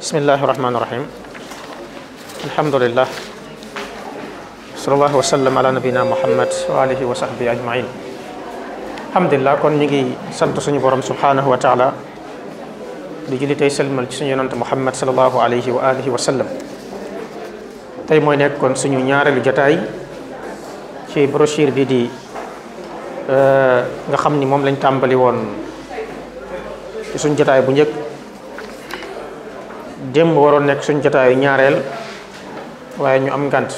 bismillahi rahmaani rahim alhamdulillah sallallahu wa sallam ala nabina muhammad wa alihi wa sahbi ajmain alhamdulillah kon ñu ngi sant suñu borom subhanahu wa taala di julli tey selmal ci suñu yonante muhammad sallallahu alayhi wa alihi wa sallam tey mooy nekk kon suñu ñaareelu jotaay ci brochure bi di nga xam ni moom lañ tàmbali woon ci suñ jotaay bu njëkk démb waroon nekk suñ jotaayu ñaareel waaye ñu am ngànt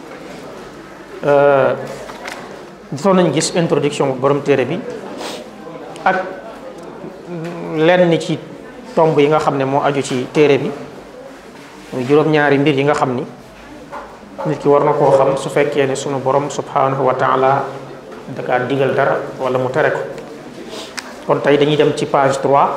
gisoon nañ gis introduction borom téere bi ak lenn ci tomb yi nga xam ne moo aju ci téere bi muy juróom-ñaari mbir yi nga xam ni nit ki war na koo xam su fekkee ne sunu borom subhanahu wa taala da kaa digal dara wala mu tere ko kon tey dañuy dem ci page 3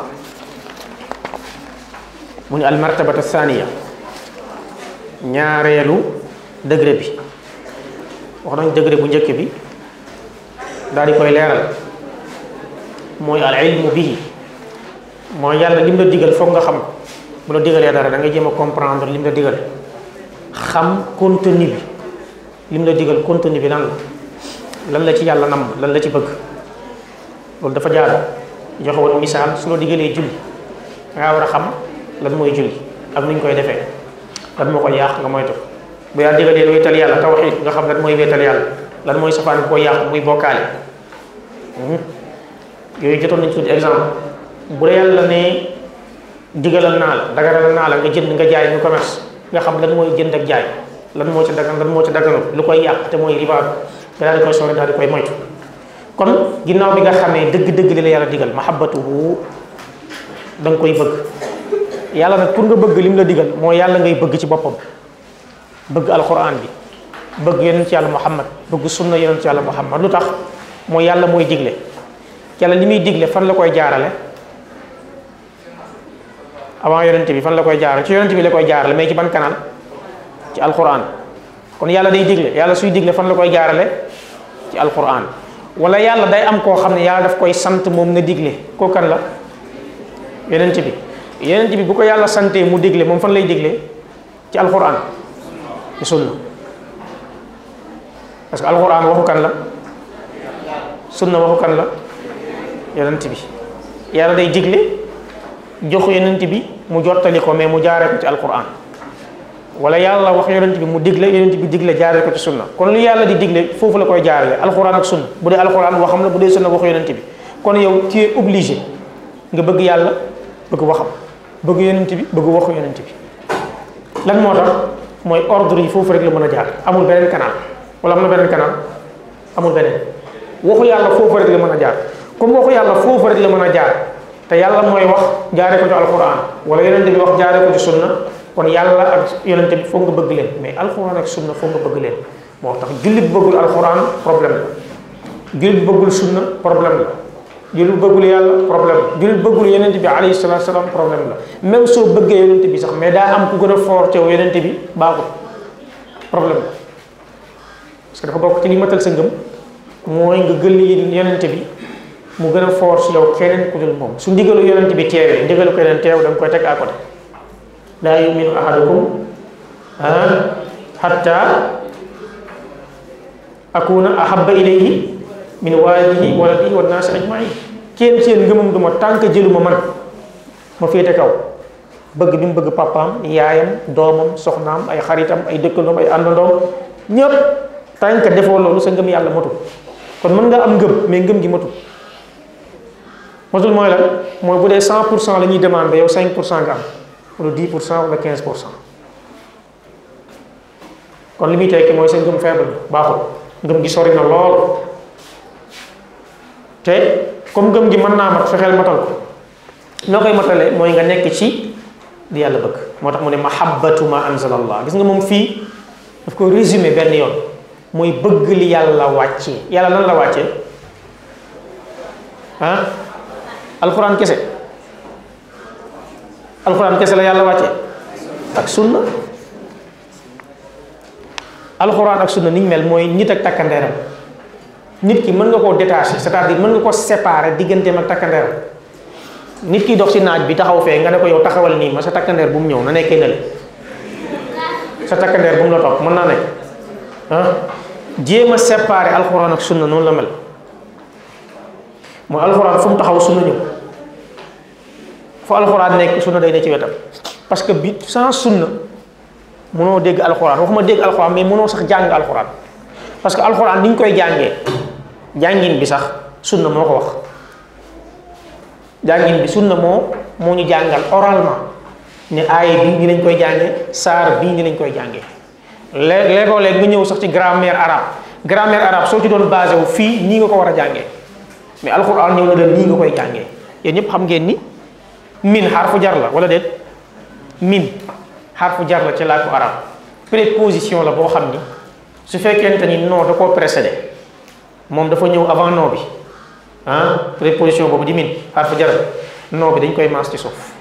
mu ni al martabata thaniya ñaareelu degré bi wax nañ degré bu njëkk bi daal di koy leeral mooy al ilmu bii mooy yàlla lim la digal foog nga xam bu la digalee dara da ngay jéem a comprendre lim la digal xam contenu bi lim la digal contenu bi lan la lan la ci yàlla nam lan la ci bëgg loolu dafa jaar joxe woon misaal su la digalee julli dangaa war a xam lan mooy julli ak nuñ koy defee lan moo koy yàq nga moytu bu yàlla digalee wéetal yàlla tawxiid nga xam lan mooy wéetal yàlla lan mooy safaan bu koy yàq muy bokkaale yooyu jotoon nañ tuuti exemple bu dee yàlla ne digalal naa la daganal naa la nga jënd nga jaay ñu commerce nga xam lan mooy jënd ak jaay lan moo ci dagan lan moo ci daganul lu koy yàq te mooy riba nga daal di koy sori daal di koy moytu kon ginnaaw bi nga xamee dëgg-dëgg li la yàlla digal mahabbatuhu da nga koy bëgg yàlla nag pour nga bëgg lim la digal mooy yàlla ngay bëgg ci boppam bëgg alquran bi bëgg yonent ci yàlla muhammad bëgg sunna yonent ci yàlla muhammad lu tax mooy yàlla mooy digle yàlla li muy digle fan la koy jaarale avant yonent bi fan la koy jaarale ci yonent bi la koy jaarale mais ci ban canal ci alquran kon yàlla day digle yàlla suy digle fan la koy jaarale ci alquran wala yàlla day am koo xam ne yàlla daf koy sant moom na digle koo kan la yonent bi yonent bi bu ko yàlla santee mu digle moom fan lay digle ci alquran ci sunna parce que alquran waxu kan la sunna waxu kan la yonent bi yàlla day digle jox yonent bi mu jottali ko mais mu jaaree ko ci alquran wala yàlla wax yonent bi mu digle yonent bi digle jaaree ko ci sunna kon lu yàlla di digle foofu la koy jaarale alquran ak sunna bu dee alquran waxam la bu dee sunna waxu yonent bi kon yow tu es obligé nga bëgg yàlla bëgg waxam bëgg yonent bi bëgg waxu yonent bi lan moo tax mooy ordre yi foofu rek la mën a jaar amul beneen canal wala am na beneen canal amul beneen waxu yàlla foofu rek la mën a jaar comme waxu yàlla foofu rek la mën a jaar te yàlla mooy wax jaaree ko ci alquran wala yonent bi wax jaaree ko ci sunna kon yàlla ak yonent bi foog nga bëgg leen mais alquran ak sunna foog nga bëgg leen moo tax jullit bëggul alquran problème la jullit bëggul sunna problème la jullit bëggul yàlla problème la jullit bëggul yonent bi alayhi salaatu salaam problème la même soo bëggee yonent bi sax mais daa am ku gën a fort teew yonent bi baaxul problème la parce que dafa bokk ci li matal sa ngëm mooy nga gël yonent bi mu gën a fort si yow keneen ku dul moom su ndigalu yonent bi teewee ndigalu keneen teew da nga koy teg à côté laa yuminu ahadukum hatta akuna ahabba ilayhi min walidihi waladihi wa naasi ajmain kenn seen ngëmam duma tànk jëluma man ma féete kaw bëgg bi mu bëgg papaam yaayam doomam soxnaam ay xaritam ay dëkkandoom ay àndandoom ñëpp tànk defoo loolu sa ngëm yàlla matul kon mën nga am ngëm mais ngëm gi matul matul mooy lan mooy bu dee 100 pour cent la ñuy demandé yow 5 pour cent nga am wala 10 pour cent wala 15 pour cent kon li muy tekki mooy sa ngëm faible baaxul ngëm gi sori na lool te comme ngëm gi mën naa mat fexeel matal ko noo koy matalee mooy nga nekk ci di yàlla bëgg moo tax mu ne mahabbatu ma anzala allah gis nga moom fii daf ko résumé benn yoon mooy bëgg li yàlla wàccee yàlla lan la wàccee ah alxuraan kese alxuraan kese la yàlla wàccee ak sunna alxuraan ak sunna niñ mel mooy nit ak takkandeeram nit ki mën nga koo détacher c'est-à-dire mën nga ko séparer digganteem ak takkandeeram nit ki dox ci naaj bi taxaw fee nga ne ko yow taxawal nii ma sa takkandeer bu mu ñëw na nekkee nale sa takkandeer bu mu la topp mën naa nekk ah jéem a séparer alxuraan ak sunna noonu la mel mooy alxuraan fu mu taxaw sunna ñëw fu alxuraan nekk sunna day ne ci wetam parce que bi sans sunna mënoo dégg alxuraan waxuma dégg alxuraan mais mënoo sax jàng alxuraan parce que alxuraan ni ñu koy jàngee jàngin bi sax sunna moo ko wax jàngin bi sunna moo moo ñu jàngal oralement ne aaya bii ni lañ koy jàngee saar bii ni lañ koy jàngee lée léegoo léeg nga ñëw sax ci grammaire arabe grammaire arabe soo ci doon basé wu fii nii nga ko war a jàngee mais alxuraan ñëw na leen nii nga koy jàngee yéen ñëpp xam ngeen ni min xarfu jar la wala déet min xarfu jar la ci làkku arab préposition la boo xam ni su fekkente ni non da koo précédé moom dafa ñëw avant non bi ah préposition boobu di min xarfu jar non bi dañ koy maas ci suuf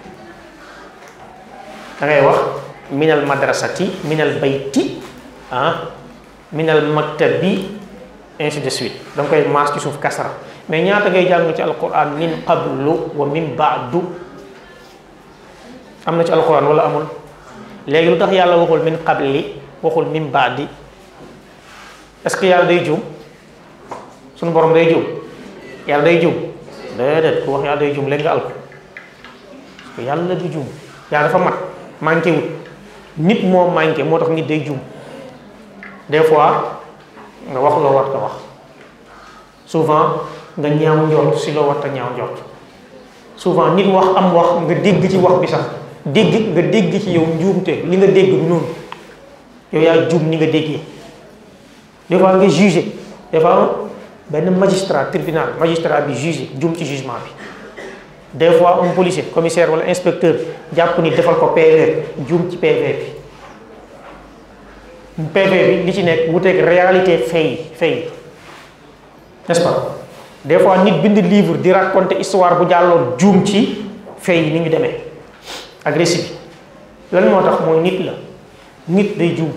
da ngay wax minal madrasati minal bayti ah minal maktabi ainsi de suite da nga koy maas ci suuf kasara mais ñaata ngay jàng ci alquran min qablu wa min baadu am na ci alquran wala amul léegi lu tax yàlla waxul min qabli waxul min baadi est-ce que yàlla day juum suñu borom day juum yàlla day juum déedéet ku wax yàlla day juum léegi nga alko parce que yàlla du juum yàlla dafa mat manqué wut nit moo manqué moo tax nit day juum des fois nga wax loo war ta wax souvent nga ñaaw njort si loo war ta ñaaw njort souvent nit wax am wax nga dégg ci wax bi sax dégg nga dégg ci yow njuumte li nga dégg du noonu yow yaa juum ni nga déggee des fois nga jugé des fois benn magistrat tribunal magistrat bi jugé juum ci jugement bi des fois un policier commissaire wala inspecteur jàpp ni defal ko PV juum ci PV bi PV bi li ci nekk wuteeg réalité fay fay n'est-ce pas des fois nit bind livre di raconter histoire bu jàlloon juum ci fay ni ñu demee agressif lan moo tax mooy nit la nit day juum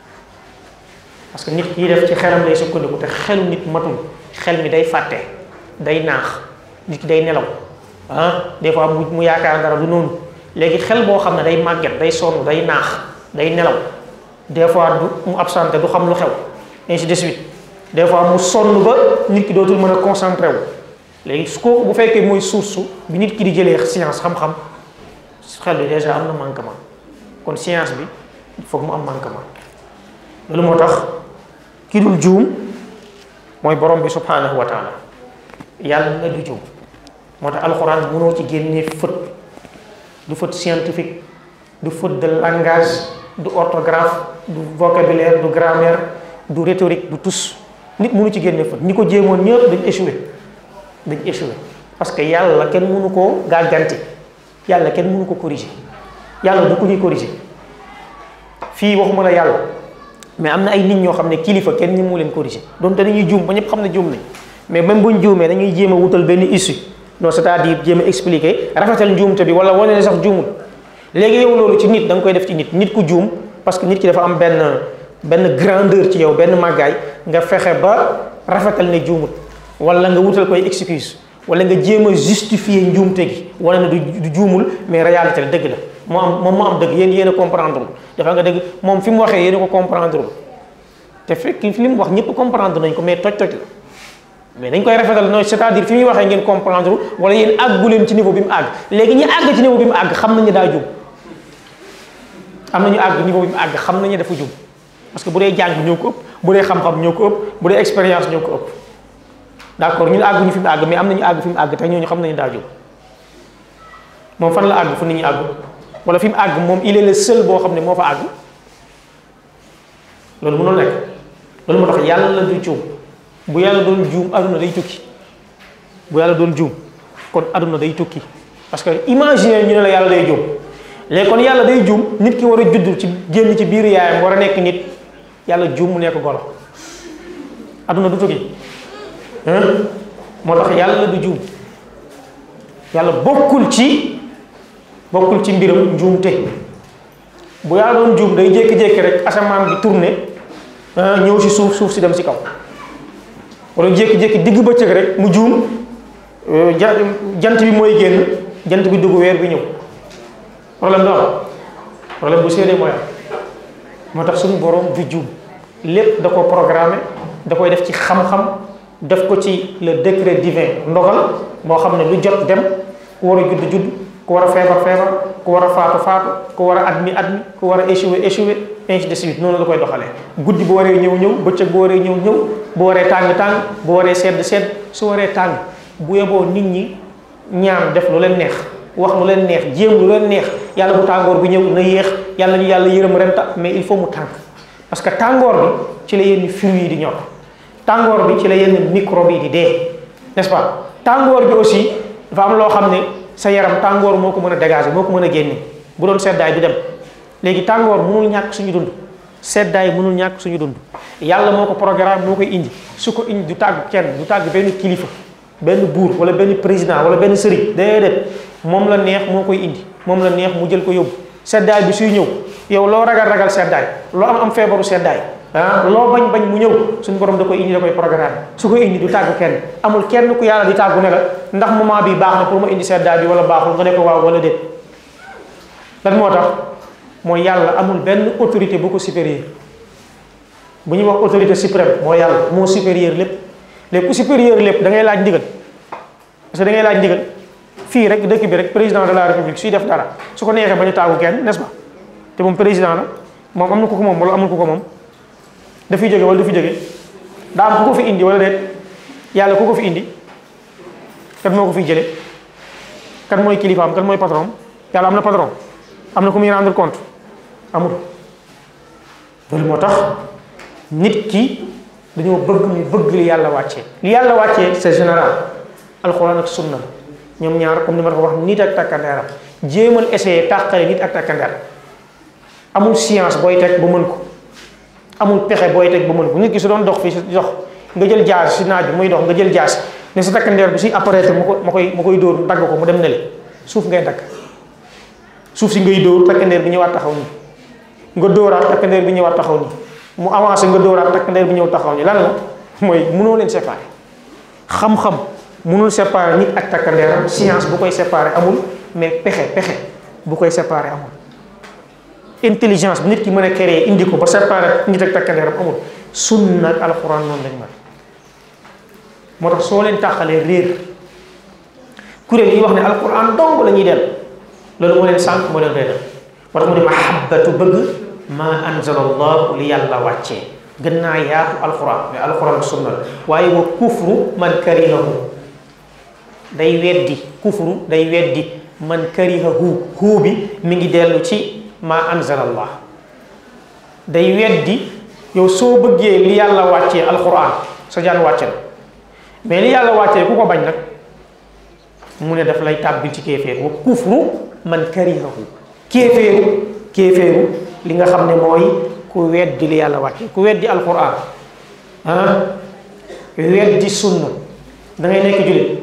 parce que nit kiy def ci xelam lay sukkandiku te xelu nit matul xel mi day fàtte day naax nit ki day nelaw ah des fois mu mu yaakaar dara du noonu léegi xel boo xam ne day màgget day sonn day naax day nelaw des fois du mu absenté du xam lu xew ainsi de suite des fois mu sonn ba nit ki dootul mën a concentré wu léegi su ko bu fekkee mooy source bi nit ki di jëlee science xam-xam xel bi déjà am na manquement kon science bi il faut mu am manquement loolu moo tax ki dul juum mooy borom bi subhanahu wa taala yàlla na du juum moo tax alxuraan mënoo ci génnee faute du faute scientifique du faute de langage du orthographe du vocabulaire du grammaire du rhétorique du tous nit mënu ci génne faute ñi ko jéemoon ñëpp dañ échoué dañ échoué parce que yàlla kenn mënu koo gàgganti yàlla kenn mënu ko corriger yàlla du ko ñuy corriger fii waxuma la yàlla mais am na ay nit ñoo xam ne kilifa kenn ñi mu leen corriger donte dañuy juum ba ñëpp xam ne juum nañ mais même buñ juumee dañuy jéem a wutal benn issue non c'est-à-dire jéem a expliquer rafetal njuumte bi wala wane ne sax juumul léegi yow loolu ci nit da nga koy def ci nit nit ku juum parce que nit ki dafa am benn benn grandeur ci yow benn màggaay nga fexe ba rafetal ne juumut wala nga wutal koy excuse wala nga jéem a justifier njuumte gi wala ne du juumul mais réalité la dëgg la moo am moom moo am dëgg yéen yéen a comprendre dafa nga dëgg moom fi mu waxee yéen a ko comprendre te fekk li mu wax ñëpp comprendre nañ ko mais toj-toj la mais dañ koy rafetal non c'est-à-dire fi muy waxee ngeen comprendre wala yéen àggu leen ci niveau bi mu àgg léegi ñi àgg ci niveau bi mu àgg xam nañu daa juum am nañu àgg niveau bi mu àgg xam nañu dafa juum parce que bu dee jàng ñoo ko ëpp bu dee xam-xam ñoo ko ëpp bu dee expérience ñoo ko ëpp d'accord ñun àgguñu fi mu àgg mais am nañu àgg fi mu àgg te ñooñu xam nañu daa juum moom fan la àgg fu nit ñi àgg wala fi mu àgg moom il est le seul boo xam ne moo fa àgg loolu mënul nekk loolu moo tax yàlla du juum bu yàlla doon juum aduna day tukki bu yàlla doon juum kon aduna day tukki parce que imagine ñu ne la yàlla day juum léegi kon yàlla day juum nit ki war a judd ci génn ci biir yaayam war a nekk nit yàlla juum mu nekk golo aduna du tukki moo tax yàlla du juum yàlla bokkul ci bokkul ci mbiram njuumte bu yàlla doon juum day jékki-jékki rek asamaan bi tourné ñëw si suuf suuf si dem si kaw wala jékki-jékki digg bëccëg rek mu juum jant bi mooy génn jant bi dugg weer bi ñëw problème do am problème bu séenee mooy am moo tax suñu borom du juum lépp da ko programmé da koy def ci xam-xam def ko ci le décret divin ndogal moo xam ne lu jot dem ku war a judd judd ku war a feebar feebar ku war a faatu faatu ku war a admis admis ku war a échoué échoué ainsi de suite noonu la koy doxalee guddi bu waree ñëw ñëw bëccëg bu waree ñëw ñëw bu waree tàng tàng bu waree sedd sedd su waree tàng bu yeboo nit ñi ñaan def lu leen neex wax lu leen neex jéem lu leen neex yàlla bu tàngoor bi ñëw na yéex yàlla ñu yàlla yërëm ren ta mais il faut mu tàng parce que tàngoor bi ci la yenn fruits yi di ñor tàngoor bi ci la yenn microbe yi di dee n'est-ce pas tàngoor bi aussi dafa am loo xam ne sa yaram tàngoor moo ko mën a dégager moo ko mën a génne bu doon seddaay du dem léegi tàngoor mënul ñàkk suñu dund seddaay mënul ñàkk suñu dund yàlla moo ko programme moo koy indi su ko indi du tàgg kenn du tàgg benn kilifa benn buur wala benn président wala benn sëriñ déedéet moom la neex moo koy indi moom la neex mu jël ko yóbbu seddaay bi suy ñëw yow loo ragal ragal seddaay loo am am feebaru seddaay ah loo bañ bañ mu ñëw suñu borom da koy indi da koy programme su koy indi du tàgg kenn amul kenn ku yàlla di tàggu ne la ndax moment bi baax na pour ma indi seddaay bi wala baaxul nga ne ko waaw wala déet lan moo tax mooy yàlla amul benn autorité bu ko supérieur bu ñuy wax autorité suprême mooy yàlla moo supérieur lépp léegi ku supérieur lépp da ngay laaj ndigal parce que da ngay laaj ndigal fii rek dëkk bi rek président de la république suy def dara su ko neexee bañ a tàggu kenn n'est-ce pas te moom président la moom am na ku ko moom wala amul ku ko moom dafay jóge wala du fi jóge daa am ku ko fi indi wala déet yàlla ku ko fi indi kan moo ko fiy jële kan mooy kilifaam kan mooy patron yàlla am na patron am na ku muy rendre compte amul loolu moo tax nit ki dañoo bëgg mu bëgg li yàlla wàccee li yàlla wàccee c'est général alxuraan ak sunna ñoom ñaar comme ni ma ko wax nit ak takkandeeram jéemal essayer tàqale nit ak takkandeer amul science booy teg ba mën ko amul pexe booy teg ba mën ko nit ki su doon dox fii si dox nga jël jaas si naaj bi muy dox nga jël jaas ne sa takkandeer bi si apparaître ma ko ma koy ma koy dóor dagg ko mu dem nele suuf ngay dagg suuf si ngay dóor takkandeer bi ñëwaat taxaw nii nga dóoraat takkandeer bi ñëwaat taxaw nii mu avancé nga dóoraat takkandeer bi ñëw taxaw nii lan la mooy mënoo leen séparer xam-xam mënul séparer nit ak takkandeeram science bu koy séparer amul mais pexe pexe bu koy séparer amul intelligence bi nit ki mën a créer indi ko ba séparer nit ak takkandeeram amul sunna ak alxuraan noonu lañ mel moo tax soo leen tàqalee réer kuréel yi wax ne alxuraan dong la ñuy del loolu moo leen sànq moo leen réeral moo tax mu ne mahabbatu bëgg ma anzala allahu li yàlla wàccee gën naa yaatu alxuraan mais alxuraan ak sunna la waaye wa kufru man karihahu day weddi kufru day weddi man karihahu huu bi mi ngi dellu ci ma anzala allah day weddi yow soo bëggee li yàlla wàccee alxuraan sa jaan wàcce na mais li yàlla wàccee ku ko bañ nag mu ne daf lay tàbbil ci kéeféer wa kufru man karihahu kéeféeru kéeféeru li nga xam ne mooy ku weddi li yàlla wàcce ku weddi alxuraan ah weddi sunna da ngay nekk jullit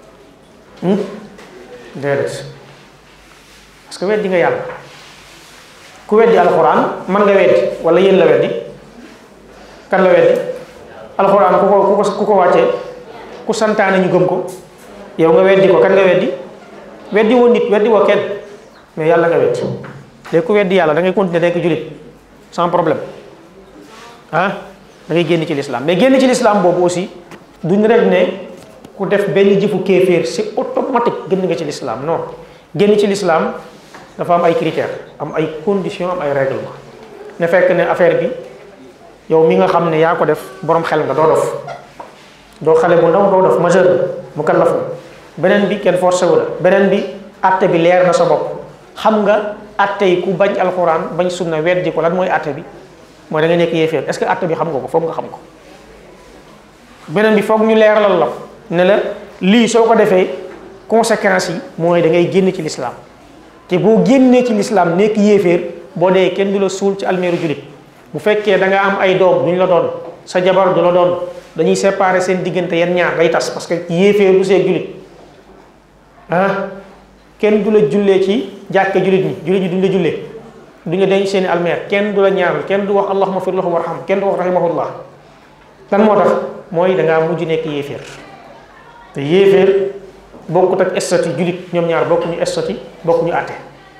déedéet parce que weddi nga yàlla ku weddi alxuraan man nga weddi wala yéen la weddi kan la weddi alxuraan ku ko ku ko ku ko wàccee ku santaane ñu gëm ko yow nga weddi ko kan nga weddi weddi woo nit weddi woo kenn mais yàlla nga weddi léegi ku weddi yàlla da ngay continuer nekk jullit sans problème ah da ngay génn ci l'islam mais génn ci l'islam boobu aussi duñ rek ne ku def benn jëfu kéeféer c'est automatique génn nga ci l'islam non génn ci l'islam dafa am ay critères am ay conditions am ay règlement ne fekk ne affaire bi yow mi nga xam ne yaa ko def borom xel nga doo dof doo xale bu ndaw doo dof majeur mu kallaf beneen bi kenn forcé wu la beneen bi atte bi leer na sa bopp xam nga atte yi ku bañ alxuraan bañ sunna weddi ko lan mooy atte bi mooy da nga nekk yéeféer est-ce que atte bi xam nga ko foog nga xam ko beneen bi foog ñu leeralal la ne la lii soo ko defee conséquences yi mooy da ngay génn ci l'islam te boo génnee ci l'islam nekk yéeféer boo dee kenn du la suul ci almeeru julit bu fekkee da nga am ay doom duñ la doon sa jabar du la doon dañuy séparer seen diggante yan ñaar day tas parce que yéeféer du see julit ah kenn du la jullee ci jàkke julit ñi julit ñi duñ la jullee duñ la denc seeni almeer kenn du la ñaaral kenn du wax allahumma fir lahu warham kenn du wax rahimahullah lan moo tax mooy da ngaa mujj nekk yéeféer te yéeféer bokkut ak statut julit ñoom ñaar bokkuñu statut bokkuñu àtte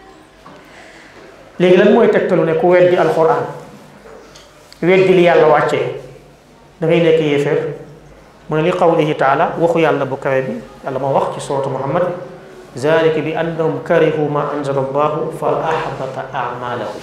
léegi lan mooy tegtalu ne ku weddi alquran weddi li yàlla wàccee da ngay nekk yéeféer mu ne li qawlihi taala waxu yàlla bu kawe bi yàlla moo wax ci suratu muhammad zalika bi annahum karihu ma anzala allahu fa ahbata amalahum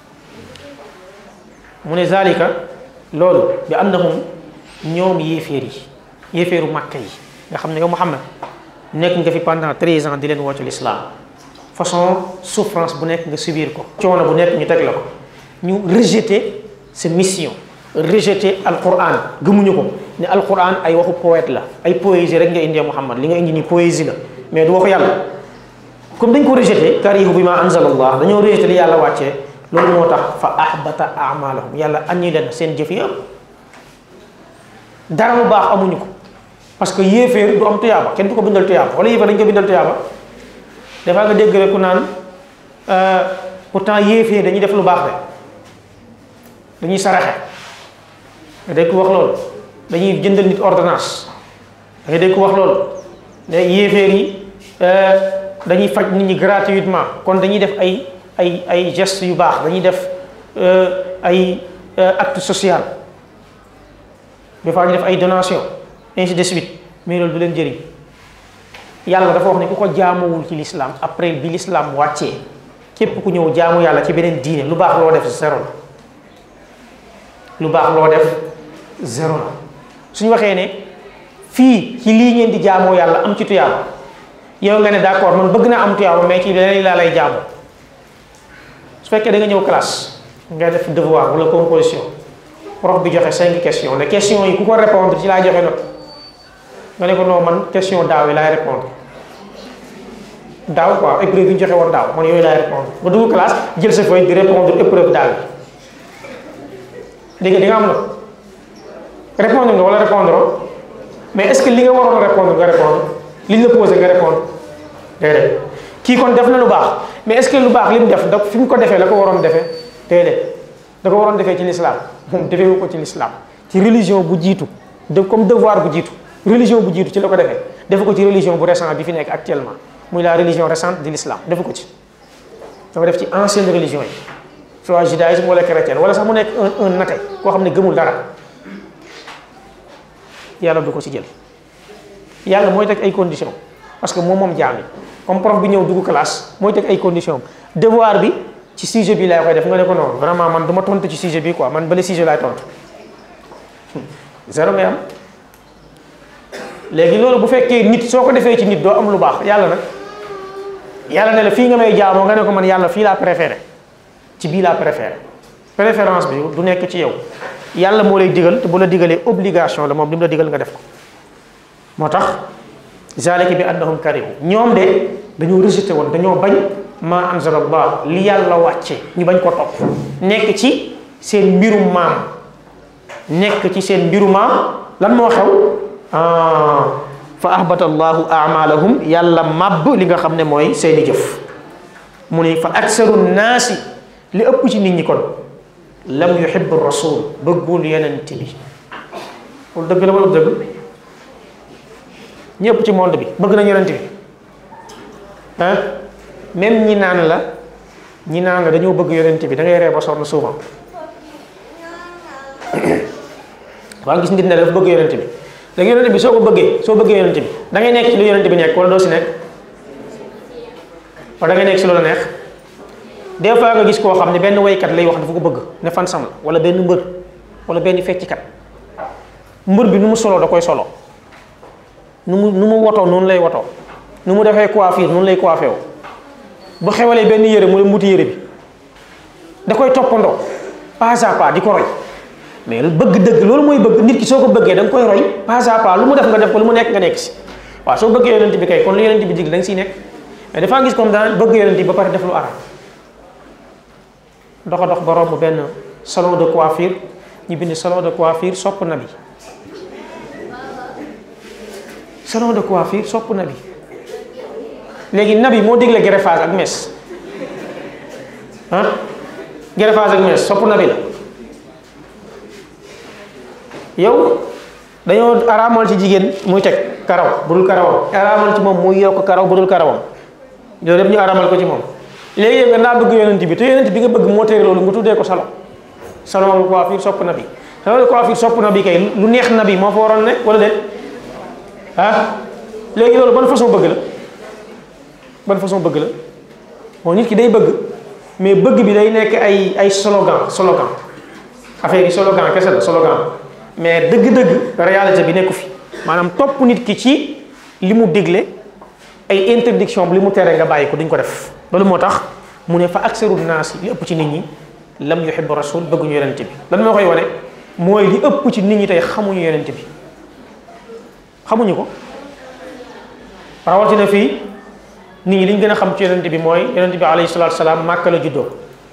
mu ne zalika loolu bi annahum ñoom yéeféer yi yéeféeru màkka yi nga xam ne yow muhammad nekk nga fi pendant treize ans di leen woo ci l'islam façon souffrance bu nekk nga subir ko coono bu nekk ñu teg la ko ñu rejeter sa mission rejeter alquran gëmuñu ko ne alquran ay waxu poète la ay poésie rek nga indee muhammad li nga indi nii poésie la mais du waxu yàlla comme dañ ko rejeter karihu bi ma anzalallah dañoo rejeter li yàlla wàccee loolu moo tax fa ahbata amalahum yàlla annulé na seen jëf yëpp dara lu baax amuñu ko parce que yéeféer du am tuyaaba kenn du ko bindal tuyaaba wala yéeféer dañ ko bindal tuyaaba dafaa nga dégg rek ku naan pourtant yéeféer dañuy def lu baax de dañuy saraxe nga dégg ko wax loolu dañuy jëndal nit ordonnance da nga dégg ko wax loolu ne yéeféer yi dañuy faj nit ñi gratuitement kon dañuy def ay ay ay gestes yu baax dañuy def ay acte social des fois ñu def ay donation ainsi de suite mais loolu du leen jëriñ yàlla dafa wax ne ku ko jaamuwul ci l'islam après bi l'islam wàccee képp ku ñëw jaamu yàlla ci beneen diine lu baax loo def zéro la lu baax loo def zéro la suñu waxee ne fii ci lii ngeen di jaamoo yàlla am ci tuyaaba yow nga ne d'accord man bëgg naa am tuyaaba mais ci leneen laa lay jaamoo su fekkee da nga ñëw classe nga def devoir wala composition prof bi joxe cinq questions ne questions yi ku ko répondre ci laa joxe note nga ne ko non man question daaw yi laay répondre daaw quoi épreuve yi ñu joxe woon daaw man yooyu laay répondre nga dugg classe jël sa feuille di répondre épreuve daaw yi dégg di nga am na répondre nga wala répondre mais est-ce que li nga waroon a répondre nga répondre li ñu la posé nga répondre déedéet kii kon def na lu baax mais est-ce que lu baax li mu def da fi mu ko defee la ko waroon defee déedéet da ko waroon defee ci l'islam moom defewu ko ci l'islam ci religion bu jiitu de comme devoir bu jiitu religion bu jiitu ci la ko defee defu ko ci religion bu récent bi fi nekk actuellement muy la religion récente de l'islam defu ko ci dafa def ci ancienne religion yi soit judaïsme wala chrétien wala sax mu nekk un un nate koo xam ne gëmul dara yàlla du ko ci jël yàlla mooy teg ay conditions parce que moom moom jaam yi comme prof bi ñëw dugg classe mooy teg ay conditions devoir bi ci sujet bi laay koy def nga ne ko noonu vraiment man du ma tontu ci sujet bi quoi man bale sujet laay tontu zéro ngay am léegi loolu bu fekkee nit soo ko defee ci nit doo am lu baax yàlla nag yàlla ne la fii nga may jaamoo nga ne ko man yàlla fii laa préféré ci bii laa préféré préférence bi du nekk ci yow yàlla moo lay digal te bu la digalee obligation la moom li mu la digal nga def ko moo tax zalika bi annahum karihu ñoom de dañoo rejeté woon dañoo bañ ma anzalallah li yàlla wàcce ñu bañ ko topp nekk ci seen mbirum maam nekk ci seen mbiru maam lan moo xew fa ahbata allahu amalahum yàlla màbb li nga xam ne mooy seeni jëf mu ne fa aksaru naasi li ëpp ci nit ñi kon lam yuhibbu rasul bëggul yenent bi loolu dëgg la wala dëgg ñëpp ci monde bi bëgg nañ yenent bi ah même ñi naan la ñi naan la dañoo bëgg yenent bi da ngay ree ba sonn souvent waa gis nit ne dafa bëgg yenent bi léegi yonent bi soo ko bëggee soo bëggee yonent bi da ngay nekk ci lu yonent bi nekk wala doo si nekk wala da ngay nekk si loolu neex des fois nga gis koo xam ne benn waykat lay wax dafa ko bëgg ne fan sam la wala benn mbër wala benn fecckat mbër bi nu mu soloo da koy solo nu mu nu mu wotoo noonu lay wotoo nu mu defee coiffure noonu lay coiffé wu bu xewalee benn yére mu dem wuti yére bi da koy toppandoo pas à pas di ko roy mais bëgg dëgg loolu mooy bëgg nit ki soo ko bëggee da nga koy roy pas à pas lu mu def nga def ko lu mu nekk nga nekk si waaw soo bëggee yonent bi kay kon lu yonent bi dig da nga siy nekk mais dafa gis comme daan bëgg yonent bi ba pare def lu araam doxa dox ba romb benn salon de coiffure ñu bind salon de coiffure sopp na bi salon de coiffure sopp na bi léegi nabi moo digle greffage ak mèche ah greffage ak mèche sopp na bi la yow dañoo araamal ci jigéen muy teg karaw bu dul karawam araamal ci moom muy yokk karaw bu dul karawam loolu yëpp ñu araamal ko ci moom léegi yow nga naa bëgg yonent bi te yonent bi nga bëgg moo tere loolu nga tuddee ko salon salon de coiffure sopp na bi salon de coiffure sopp na bi kay lu neex na bi moo fa waroon nekk wala déet ah léegi loolu ban façon bëgg la ban façon bëgg la moo nit ki day bëgg mais bëgg bi day nekk ay ay slogan slogan affaire yi slogan kese la slogan mais dëgg-dëgg réalité bi nekku fi maanaam topp nit ki ci li mu digle ay interdiction bi li mu tere nga bàyyi ko duñ ko def loolu moo tax mu ne fa aksaru naas li ëpp ci nit ñi lam yuhibbu rasul bëgguñu yonent bi lan moo koy wane mooy li ëpp ci nit ñi tey xamuñu yonent bi xamuñu ko rawatina fii nit ñi li ñu gën a xam ci yonent bi mooy yonent bi alayhi salaatu salaam màkka la juddoo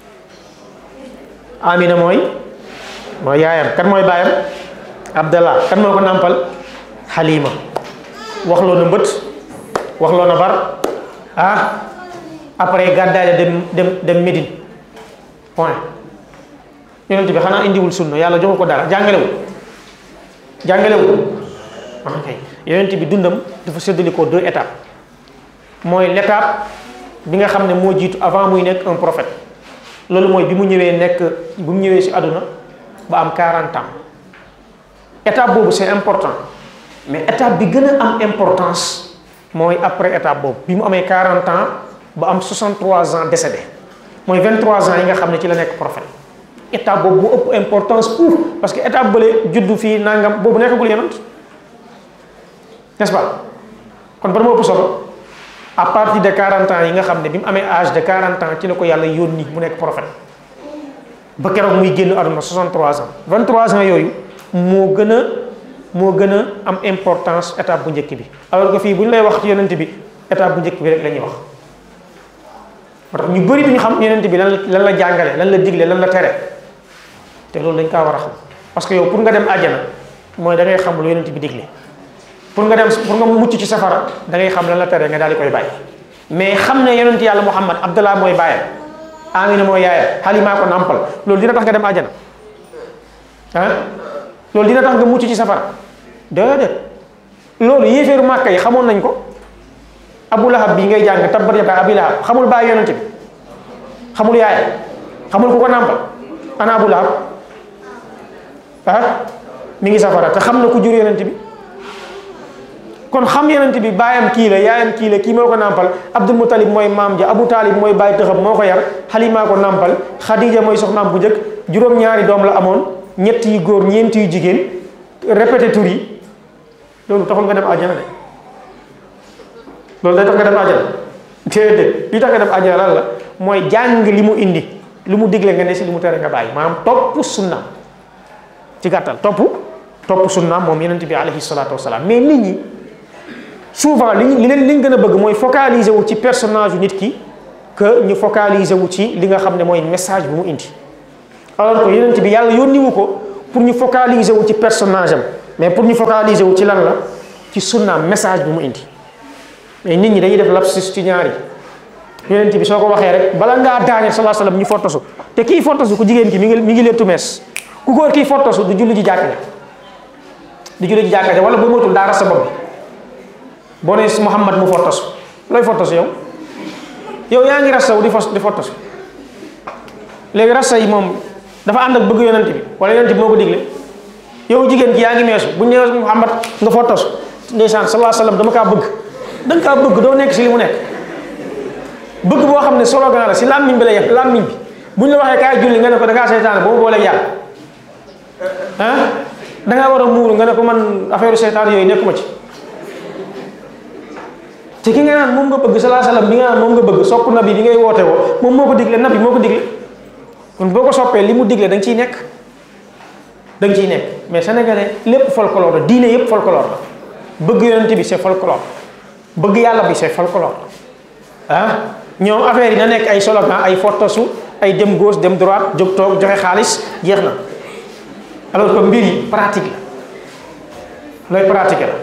amina mooy mooy yaayam kan mooy baayam abdallah kan moo ko nàmpal xalima waxloo na mbët waxloo na bar ah après gàddaay la dem dem dem Médine point yonent bi xanaa indiwul sunna yàlla joxu ko dara jàngalewul jàngalewul ok yonent bi dundam dafa séddali ko deux étapes mooy l'étape bi nga xam ne moo jiitu avant muy nekk un prophète loolu mooy bi mu ñëwee nekk bi mu ñëwee ci àdduna ba am 40 ans étape boobu c'est important mais étape bi gën a am importance mooy après étape boobu bi mu amee 40 ans ba am 63 ans décédé mooy 23 ans yi nga xam ne ci la nekk prophète étape boobu bu ëpp importance pour parce que étape bële juddu fii nangam boobu nekkagul yonent n'est-ce pas kon ba moo ëpp solo à partir de 40 ans yi nga xam ne bi mu amee âge de 40 ans ci la ko yàlla yónni mu nekk prophète ba keroog muy génn àdduna 63 ans 23 ans yooyu moo gën a moo gën a am importance étape bu njëkk bi alors que fii bu ñu lay wax ci yonent bi étape bu njëkk bi rek la ñuy wax moo tax ñu bëri duñu xam yonent bi lan la lan la jàngale lan la digle lan la tere te loolu dañ kaa war a xam parce que yow pour nga dem àjjana mooy da ngay xam lu yonent bi digle pour nga dem pour nga mucc ci safara da ngay xam lan la tere nga daal di koy bàyyi mais xam ne yonent yàlla Muhammad Abdallah mooy bàyyam Amina mooy yaayam Halima ko nampal loolu dina tax nga dem àjjana ah loolu dina tax nga mucc ci safara déedéet loolu yéeféeru Màkka yi xamoon nañ ko Abu Lahab bii ngay jàng tabbat yadaa Abi Lahab xamul bàyyi yonent bi xamul yaayam xamul ku ko nampal ana Abu Lahab ah mi ngi safara te xam na ku jur yonent bi kon xam yonent bi baayam kii la yaayam kii la kii moo ko nàmpal Abdul Muttalib mooy maam ja Abu Taalib mooy baay tëxam moo ko yar Xalima ko nàmpal Xadija mooy soxnaam bu njëkk juróom-ñaari doom la amoon ñett yu góor ñeent yu jigéen répété tur yi loolu taxul nga dem àjjana de loolu day tax nga dem àjjana déedéet li tax nga dem àjjana lan la mooy jàng li mu indi li mu digle nga ne si li mu tere nga bàyyi maanaam topp sunna ci gàttal topp topp sunna moom yonent bi alayhi salaatu wasalaam mais nit ñi souvent li li leen li ñu gën a bëgg mooy focaliser wu ci personnage yu nit ki que ñu focaliser wu ci li nga xam ne mooy message bi mu indi alors que yonent bi yàlla yónniwu ko pour ñu focaliser wu ci personnage am mais pour ñu focaliser wu ci lan la ci sunnaam message bi mu indi mais nit ñi dañuy def lapsus ci ñaari yonent bi soo ko waxee rek bala ngaa daane sallallahu alayhi wasallam ñu fotosu te kii fotosu ku jigéen ki mi ngi mi ngi lettu mees ku góor kii fotosu du julli ji jàkka ja du julli ji jàkka ja wala bu motul daa rasa bopp bi boo nee Muhammad mu fotosu looy fotosu yow yow yaa ngi rasa wu di fos di fotosu léegi rasa yi moom dafa ànd ak bëgg yonent bi wala yonent bi moo ko digle yow jigéen ki yaa ngi meesu bu ñu nee Muhammad nga fotosu ndeysaan sallallahu alayhi wasallam dama kaa bëgg da nga kaa bëgg doo nekk si li mu nekk bëgg boo xam ne slogan la si làmmiñ bi la yem làmmiñ bi bu ñu la waxee kaay julli nga ne ko da ngaa seytaane ba mu booleeg yàlla ah da ngaa war a muuru nga ne ko man affaire seytaan yooyu nekkuma ci te ki nga naan moom nga bëgg salaa salaam bi nga naan moom nga bëgg sopp nabi bi ngay woote woo moom moo ko digle nabi moo ko digle kon boo ko soppee li mu digle da nga ciy nekk da nga ciy nekk mais sénégalais lépp folklore la diine yépp folklore la bëgg yonent bi c'est folklore bëgg yàlla bi c'est folklore ah ñoom affaire yi na nekk ay slogan ay fotosu ay dem gauche dem droite jóg toog joxe xaalis jeex na alors que mbir yi pratique la looy pratique la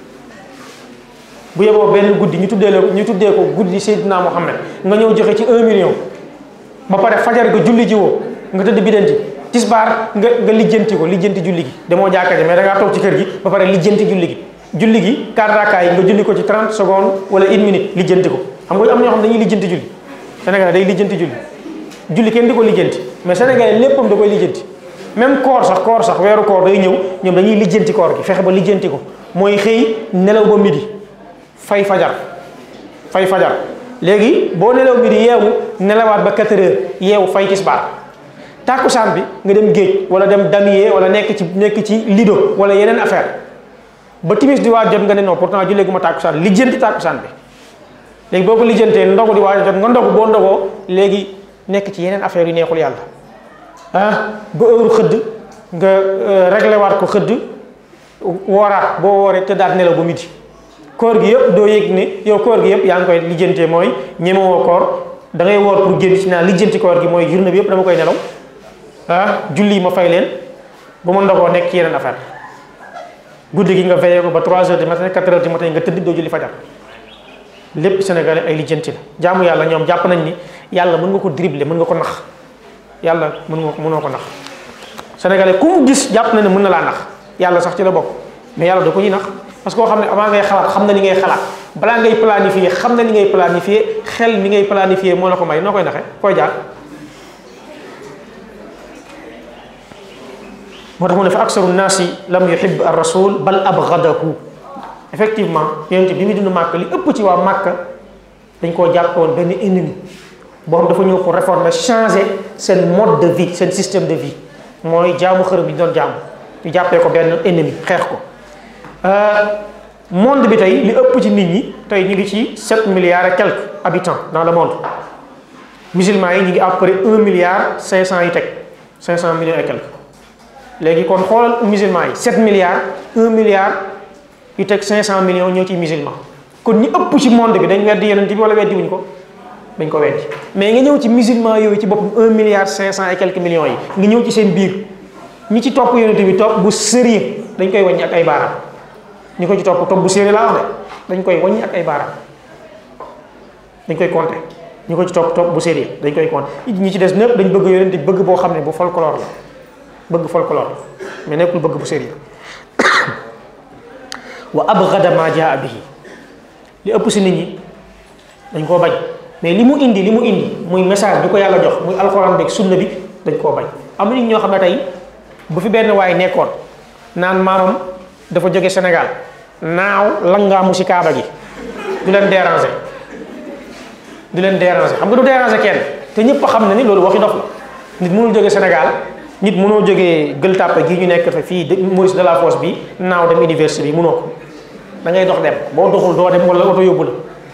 bu yeboo benn guddi ñu tuddee la ñu tuddee ko guddi Seydina Mohamed nga ñëw joxe ci un million ba pare fajar nga julli ji woo nga tëdd bidanti tisbaar nga nga lijjanti ko lijjanti julli gi demoo jàkka ji mais da ngaa toog ci kër gi ba pare lijjanti julli gi julli gi quatre rakkaa yi nga julli ko ci 30 secondes wala une minute lijjanti ko xam nga am na ñoo xam dañuy lijjanti julli Sénégal day lijjanti julli julli kenn di ko lijjanti mais Sénégal léppam da koy lijjanti même koor sax koor sax weeru koor day ñëw ñoom dañuy lijjanti koor gi fexe ba lijjanti ko mooy xëy nelaw ba midi fay fajar fay fajar léegi boo nelaw midi yeewu nelawaat ba 4 heures yeewu fay tisbaar tàkkusaan bi nga dem géej wala dem damier wala nekk ci nekk ci lido wala yeneen affaire ba timis di waaj jot nga ne non pourtant jullee gu ma tàkkusaan lijjanti tàkkusaan bi léegi boo ko lijjantee ndogu di waaj jot nga ndogu boo ndogoo léegi nekk ci yeneen affaire yu neexul yàlla ah ba heure xëdd nga réglé waat ko xëdd wooraat boo wooree te daat nelaw ba midi koor gi yëpp doo yëg ne yow koor gi yëpp yaa ngi koy lijjantee mooy ñemewoo koor da ngay woor pour génn ci naa lijjanti koor gi mooy journée bi yëpp dama koy nelaw ah julli yi ma fay leen ba ma ndogoo nekk ci yeneen affaire guddi gi nga veillé ko ba 3 heures du matin 4 heures du matin nga tëdd doo julli fajar lépp sénégalais ay lijjanti la jaamu yàlla ñoom jàpp nañ ni yàlla mën nga ko dribbler mën nga ko nax yàlla mën nga mënoo ko nax sénégalais ku mu gis jàpp na ne mën na laa nax yàlla sax ci la bokk mais yàlla da ko ñuy nax parce que koo xam ne avant ngay xalaat xam na li ngay xalaat balaa ngay planifier xam na li ngay planifier xel mi ngay planifier moo la ko may noo koy naxee koy jaar moo tax mu ne fa aksaru naasi lam yuhib ar rasul bal abgadahu effectivement yonent bi mu dund màkk li ëpp ci waa màkk dañ koo jàppe woon benn ennemi boo xam dafa ñëw pour réformer changer seen mode de vie seen système de vie mooy jaamu xërëm bi ñu doon jaamu ñu jàppee ko benn ennemi xeex ko monde bi tey li ëpp ci nit ñi tey ñu ngi ci 7 milliards et quelques habitants dans le monde musulmans yi ñu ngi à peu près 1 milliard 500 yu teg 500 millions et quelques léegi kon xoolal musulmans yi 7 milliards 1 milliard yu teg 500 millions ñoo ci musulman kon ñi ëpp ci monde bi dañ weddi yeneen bi wala weddi wuñ ko dañ ko weddi mais nga ñëw ci musulman yooyu ci boppam 1 milliard 500 et quelques millions yi nga ñëw ci seen biir ñi ci topp yonent bi topp bu sérieux dañ koy wàññi ak ay baaraam ñi ko ci topp topp bu sérieux laa wax de dañ koy wàññi ak ay baaraam dañ koy compter ñi ko ci topp topp bu sérieux dañ koy compter ñi ci des ñëpp dañ bëgg yonent bi bëgg boo xam ne bu folklore la bëgg folklore mais nekkul bëgg bu sérieux wa abgada ma jaa bihi li ëpp si nit ñi dañ koo bañ mais li mu indi li mu indi muy message bi ko yàlla jox muy alxuraan beeg sunna bi dañ koo bañ am na nit ñoo xam ne tey bu fi benn waay nekkoon naan maamam dafa jóge Sénégal naaw langaamu si kaaba gi du leen déranger du leen déranger xam nga du déranger kenn te ñëpp xam na ni loolu waxi dof la nit mënul jóge Sénégal nit mënoo jógee Gueule Tapée gii ñu nekk fa fii Maurice Delafosse bi naaw dem université bi mënoo ko da ngay dox dem boo doxul doo dem wala oto yóbbu la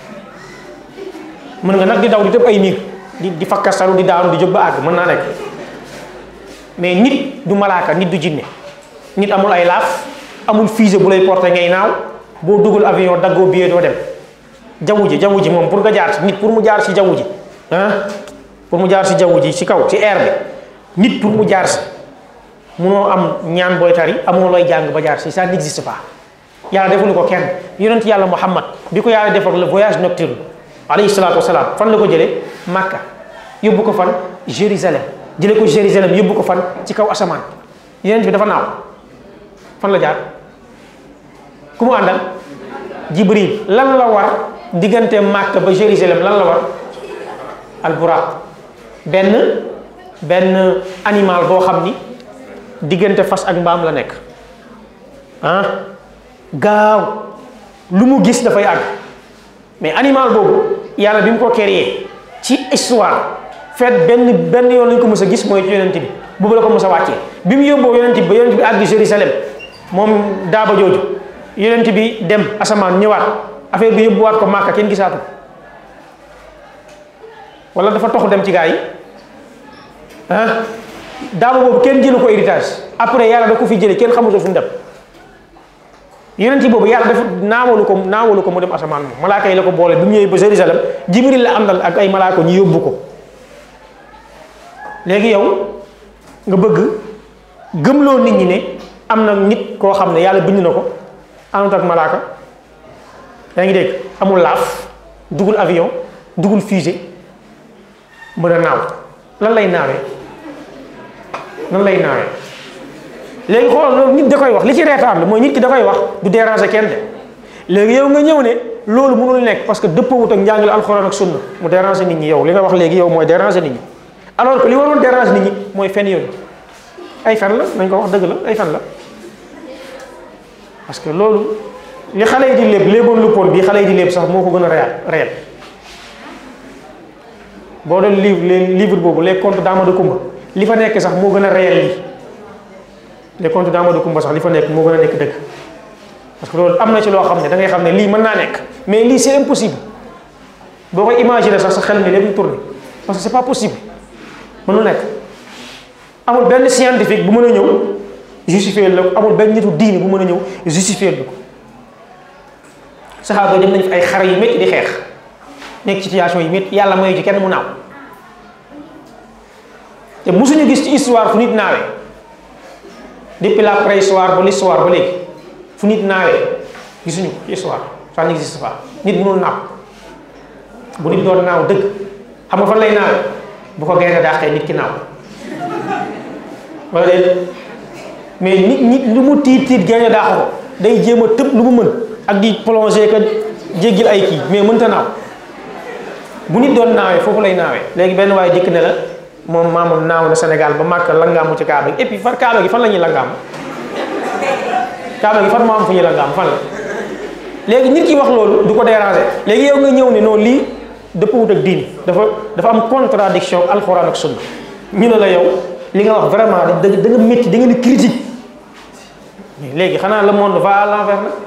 mën nga nag di daw di tëb ay miir di di fakkastalu di daanu di jóg ba àgg mën naa nekk mais nit du malaaka nit du jinne nit amul ay laaf amul fusée bu lay porté ngay naaw boo dugal avion daggoo billet doo dem jaww ji jaww ji moom pour nga jaar ci nit pour mu jaar si jaww ji ah pour mu jaar si jaww ji si kaw ci air bi nit pour mu jaar si munoo am ñaan booy tari amoo looy jàng ba jaar si ça n'existe pas yàlla defuñu ko kenn yonent yàlla Muhammad bi ko yàlla defal le voyage nocturne alayhi salaatu wasalaam fan la ko jëlee Makka yóbbu ko fan Jérusalem jëlee ko Jérusalem yóbbu ko fan ci kaw asamaan yonent bi dafa naaw fan la jaar ku mu àndal Jibril lan la war diggante Makka ba Jérusalem lan la war alburaq benn benn animal boo xam ni diggante fas ak mbaam la nekk ah gaaw lu mu gis dafay àgg mais animal boobu yàlla bi mu ko créé ci histoire fait benn benn yoon lañ ko mës a gis mooy ci yonent bi boobu la ko mës a wàccee bi mu yóbboo yonent bi ba yonent bi àgg Jérusalem moom daaba jooju yonent bi dem asamaan ñëwaat affaire bi yóbbuwaat ko Màkka kenn gisaatu wala dafa toxu dem ci gaa yi ah daaba boobu kenn jëlu ko héritage après yàlla da ko fi jëlee kenn xamutul fu mu dem yonent boobu yàlla dafa naawalu ko naawalu ko mu dem asamaan moom malaaka yi la ko boole bi mu ñëwee ba Jérusalem jibril la àndal ak ay malaaka ñu yóbbu ko léegi yow nga bëgg gëmloo nit ñi ne am na nit koo xam ne yàlla bind na ko àndut ak malaaka yaa ngi dégg amul laaf dugul avion dugul fusée mën a naaw lan lay naawee lan lay naawee léegi xoolal loolu nit da koy wax li ci reetaan la mooy nit ki da koy wax du déranger kenn de léegi yow nga ñëw ne loolu mënul nekk parce que dëppawut ak njàngale alxuraan ak sunna mu déranger nit ñi yow li nga wax léegi yow mooy déranger nit ñi alors que li waroon déranger nit ñi mooy fen yooyu ay fen la nañ ko wax dëgg la ay fen la parce que loolu li xale yi di léeb léeboon lu pon bii xale yi di léeb sax moo ko gën a réel réel boo doon livre les livre boobu les contes d'Amadou Koumba li fa nekk sax moo gën a réel lii les contes d'Amadou Koumba sax li fa nekk moo gën a nekk dëgg parce que loolu am na ci loo xam ne da ngay xam ne lii mën naa nekk mais lii c'est impossible boo koy imaginer sax sa xel mi lépp ñu tourné parce que c'est pas possible mënul nekk amul benn scientifique bu mën a ñëw justifier la ko amul benn nitu diini bu mën a ñëw justifier la ko saxaaba dem nañ fi ay xare yu métti di xeex nekk situation yi métti yàlla mayu ci kenn mu naaw te mosuñu gis ci histoire fu nit naawee depuis la préhistoire ba l'histoire ba léegi fu nit naawee gisuñu ko ci histoire ça n'existe pas nit mënul naaw bu nit doon naaw dëgg xam nga fan lay naawee bu ko gaynde daaxee nit ki naaw wala déet mais nit nit lu mu tiit tiit gaynde daax ko day jéem a tëb lu mu mën ak di plonger ka jéggil ay kii mais mënta naaw bu nit doon naawee foofu lay naawee léegi benn waaye dikk ne la moom maamam naaw na Sénégal ba màkk langaamu ci kaaba gi et puis far kaaba gi fan la ñuy langaamu kaaba gi fan moo am fu ñuy langaamu fan la léegi nit ki wax loolu du ko déranger léegi yow nga ñëw ne noonu lii dëppwut ak diini dafa dafa am contradiction ak alxuraan ak sunna ñu ne la yow li nga wax vraiment da da nga métti da nga ni critique mais léegi xanaa le monde va à l'envers nag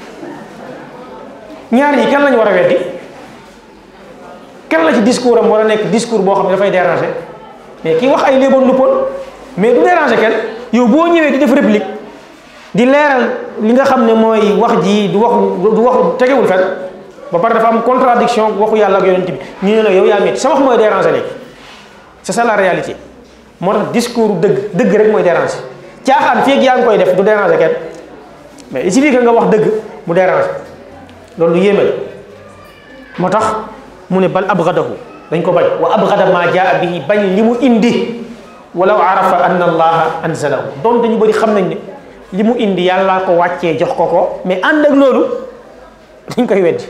ñaar yi kan lañu war a weddi kan la ci discours am war a nekk discours boo xam ne dafay déranger mais ki wax ay léeboon luppoon mais du déranger kenn yow boo ñëwee di def réplique di leeral li nga xam ne mooy wax ji du wax du wax tegewul fen ba pare dafa am contradiction waxu yàlla ak yonent bi ñu ne la yow yaa métti sa wax mooy déranger léegi c'est ça la réalité moo tax discours dëgg dëgg rek mooy déranger caaxaan fii ak yaa ngi koy def du déranger kenn mais il suffit que nga wax dëgg mu déranger loolu lu yéeme la moo tax mu ne bal abgadahu dañ ko bañ wa abgada ma jaa bihi bañ li mu indi walaw arafa anna allaha anzalahu doon dañu bëri xam nañ ne li mu indi yàllaa ko wàccee jox ko ko mais ànd ak loolu dañ koy weddi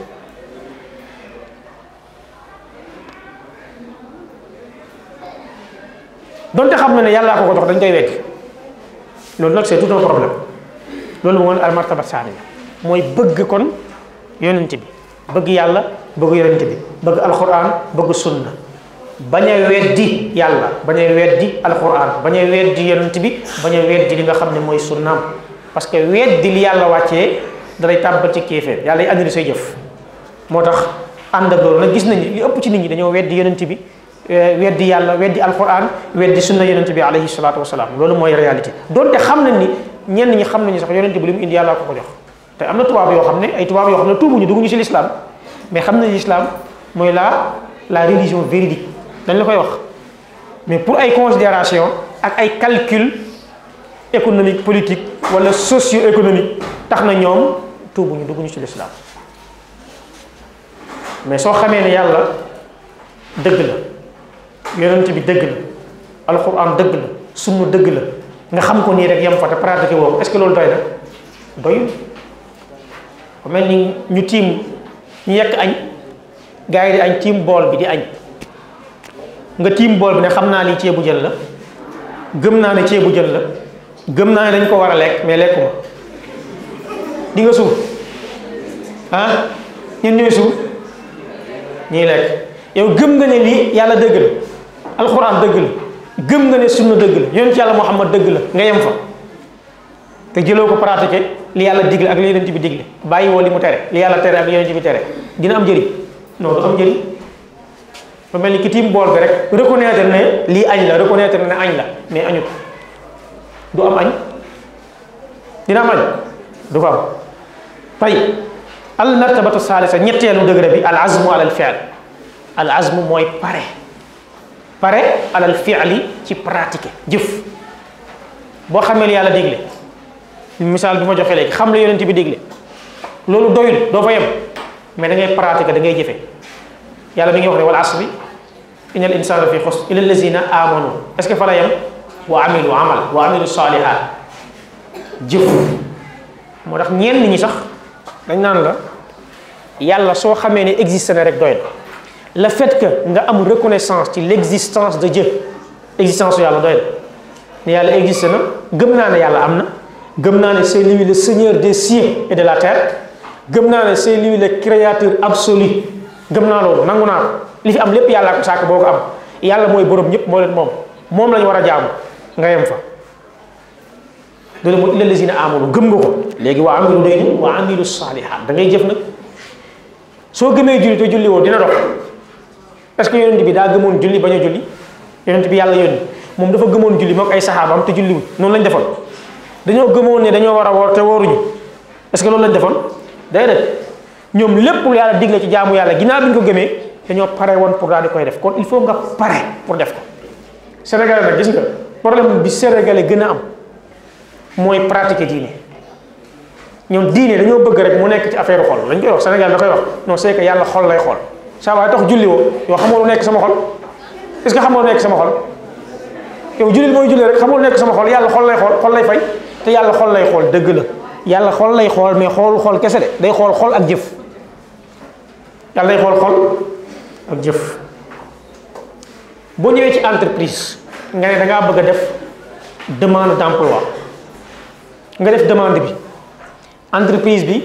donte xam na ne yàllaa ko ko jox dañ koy weddi loolu nag c'est tout un problème loolu moo al martaba saaniya mooy bëgg kon yonent bi bëgg yàlla bëgg yonent bi bëgg alquran bëgg sunna bañ a weddi yàlla bañ a weddi alquran bañ a weddi yonent bi bañ a weddi li nga xam ne mooy sunnaam parce que weddi li yàlla wàccee dalay tàbbal ci kéeféer yàlla yi andil say jëf moo tax ànd ak loolu nag gis nañu li ëpp ci nit ñi dañoo weddi yonent bi weddi yàlla weddi alquran weddi sunna yonent bi alayhi salaatu wasalaam loolu mooy réalité donte xam nañ ni ñenn ñi xam nañu sax yonent bi li mu indi yàlla ko ko jox te am na tubaab yoo xam ne ay tubaab yoo xam ne tuubuñu dugguñu ci l'islam mais xam nañ l'islam mooy la la religion véridique dañ la koy wax mais pour ay considération ak ay calcul économique politique wala socio-économique tax na ñoom tuubuñu dugguñu ci l'islam mais soo xamee ne yàlla dëgg la yonent bi dëgg la alxuraan dëgg la sunna dëgg la nga xam ko nii rek yem fa te pratiqué woo ko est-ce que loolu doy na doyul ba mel ni ñu tiim ñu yekk añ gars yi di añ tiim bool bi di añ nga tiim bool bi ne xam naa lii ceebu jën la gëm naa ne ceebu jën la gëm naa ne dañ ko war a lekk mais lekkuma di nga suur ah ñun ñooy suur ñuy lekk yow gëm nga ne lii yàlla dëgg la alxuraan dëgg la gëm nga ne sunna dëgg la yonent yàlla Muhammad dëgg la nga yem fa te jëloo ko pratiquer li yàlla digle ak li yonent bi digle bàyyi woo li mu tere li yàlla tere ak li yonent bi tere dina am njëriñ non du am njëriñ ba mel ni ki tiim bool bi rek reconnaître ne lii añ la reconnaître ne añ la mais añu ko du am añ dina am añ du ko am tay al martabatu salisa ñetteelu degré bi al azmu ala al fi'l al azmu mooy pare pare alal fi'li ci pratiquer jëf boo xamee li yàlla digle misaal bi ma joxe léegi xam la yonent bi digle loolu doyul doo fa yem mais da ngay pratiquer da ngay jëfe yàlla mi ngi wax ne wal asri innal insana fi xusr illa allazina amanu est-ce que fa la yem wa amilu amal wa amilu salihat jëf moo tax ñenn ñi sax dañ naan la yàlla soo xamee ne existe na rek doy na le fait que nga am reconnaissance ci l' existence de Dieu existence yàlla doy na ne yàlla existe na gëm naa ne yàlla am na gëm naa ne c'est lui le seigneur des cieux et de la terre gëm naa ne c'est lui le créateur absolu gëm naa loolu nangu naa ko li fi am lépp yàllaa ko sàkk boo ko am yàlla mooy borom ñëpp moo leen moom moom lañu war a jaamu nga yem fa loolu mooy illa lazina amanu gëm nga ko léegi waa amilu day ni waa amilu saalihaat da ngay jëf nag soo gëmee julli te julli woo dina dox est-ce que yonent bi daa gëmoon julli bañ a julli yonent bi yàlla yónni moom dafa gëmoon julli mook ay saxaabam te julli wuñ noonu lañ defoon dañoo gëmoon ne dañoo war a woor te wooruñu est-ce que loolu lañ defoon déedéet ñoom lépp lu yàlla digle ci jaamu yàlla ginnaaw bi ñu ko gëmee dañoo pare woon pour daal di koy def kon il faut nga pare pour def ko Sénégalais nag gis nga problème bi Sénégalais gën a am mooy pratiquer diine ñoom diine dañoo bëgg rek mu nekk ci affaire xol lañ koy wax Sénégal da koy wax non c'est que yàlla xol lay xool saa waaye tax julli woo yow xamoo lu nekk sama xol est-ce que xamoo lu nekk sama xol yow julli mooy julli rek xamoo lu nekk sama xol yàlla xol lay xool xol lay fay te yàlla xol lay xool dëgg la yàlla xol lay xool mais xoolu xol kese de day xool xol ak jëf yàlla day xool xol ak jëf boo ñëwee ci entreprise nga ne da ngaa bëgg a def demande d'emploi nga def demande bi entreprise bi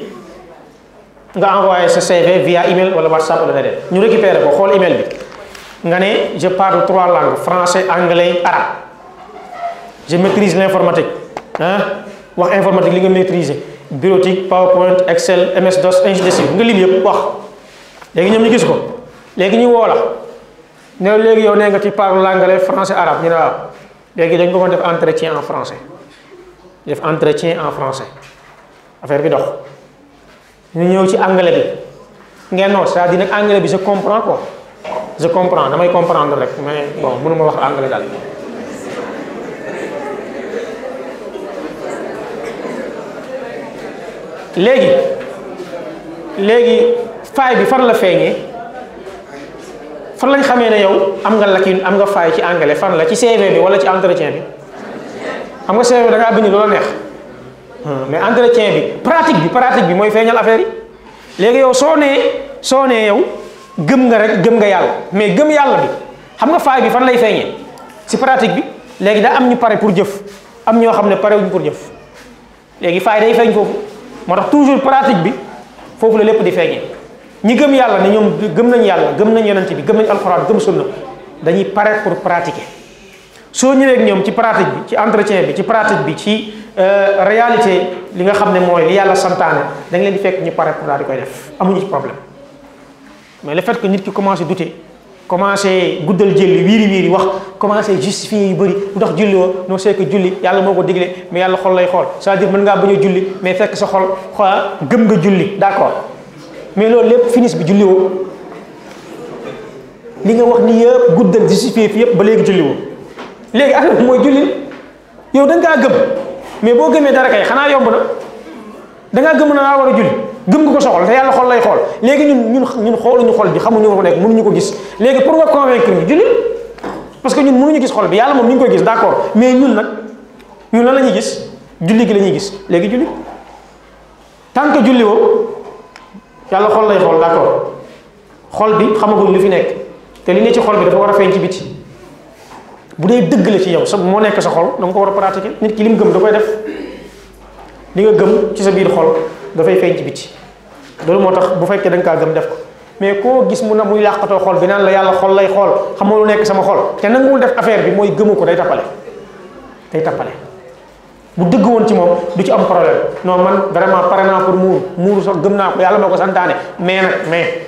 nga envoyé sa CV via email wala WhatsApp wala leneen ñu récupéré ko xool email bi nga ne je parle trois langues français anglais arabe je maîtrise l'informatique ah wax informatique li nga maîtriser bureautique PowerPoint Excel MS DOS ainsi de suite nga lim yëpp wax léegi ñoom ñu gis ko léegi ñu woo la ne léegi yow nee nga ci parle l'anglais français arabe ñu ne waaw léegi dañ ko mën def entretien en français def entretien en français affaire bi dox ñu ñëw ci anglais bi ngeen non c'est-à-dire nag anglais bi je comprends quoi je comprends damay comprendre rek mais bon mënuma wax anglais daal léegi léegi faay bi fan la feeñee fan lañ xamee ne yow am nga lacune am nga faay ci anglais fan la ci CV bi wala ci entretien bi xam nga CV bi da ngaa bind loola neex mais entretien bi pratique bi pratique bi mooy feeñal affaire yi léegi yow soo nee soo nee yow gëm nga rek gëm nga yàlla mais gëm yàlla bi xam nga faay bi fan lay feeñee si pratique bi léegi daa am ñu pare pour jëf am ñoo xam ne pare wuñ pour jëf léegi faay day feeñ foofu moo tax toujours pratique bi foofu la lépp di feeñee ñi gëm yàlla ne ñoom gëm nañ yàlla gëm nañ yonent bi gëm nañ alxuraan gëm sunna dañuy pare pour pratiquer soo ñëwee ak ñoom ci pratique bi ci entretien bi ci pratique bi ci réalité li nga xam ne mooy li yàlla santaane da nga leen di fekk ñu pare pour daal di koy def amuñu ci problème mais le fait que nit ki commencé douter commencé guddal jëlli wiiri wiiri wax commencé justifier yu bëri lu tax julli woo non c'est que julli yàlla moo ko digle mais yàlla xol lay xool c'est-à-dire mën ngaa bañ a julli mais fekk sa xol xoola gëm nga julli d'accord mais loolu lépp finis bi julli woo li nga wax ni yëpp guddal justifier fi yëpp ba léegi julli woo léegi affaire bi mooy julli yow da ngaa gëm mais boo gëmee dara kay xanaa yomb na da ngaa gëm na naa war a julli gëm nga ko soxal te yàlla xol lay xool léegi ñun ñun ñun xooluñu xol bi xamuñu ko nekk mënuñu ko gis léegi pour nga convaincre ñu julli parce que ñun mënuñu gis xol bi yàlla moom ñu ngi koy gis d'accord mais ñun nag ñun lan la ñuy gis julli gi la ñuy gis léegi julli tant que julli woo yàlla xol lay xool d'accord xol bi xamaguñ lu fi nekk te li ne ci xol bi dafa war a feeñ ci biti bu dee dëgg la ci yow sa moo nekk sa xol da nga ko war a pratiquer nit ki li mu gëm da koy def li nga gëm ci sa biir xol dafay feeñ ci biti loolu moo tax bu fekkee da nga kaa gëm def ko mais koo gis mu na muy làqatoo xol bi naan la yàlla xol lay xool xamoo lu nekk sama xol te nanguwul def affaire bi mooy gëmu ko day tappale day tappale bu dëgg woon ci moom du ci am problème non man vraiment pare naa pour muuru muuru sax gëm naa ko yàlla moo ko santaane mais nag mais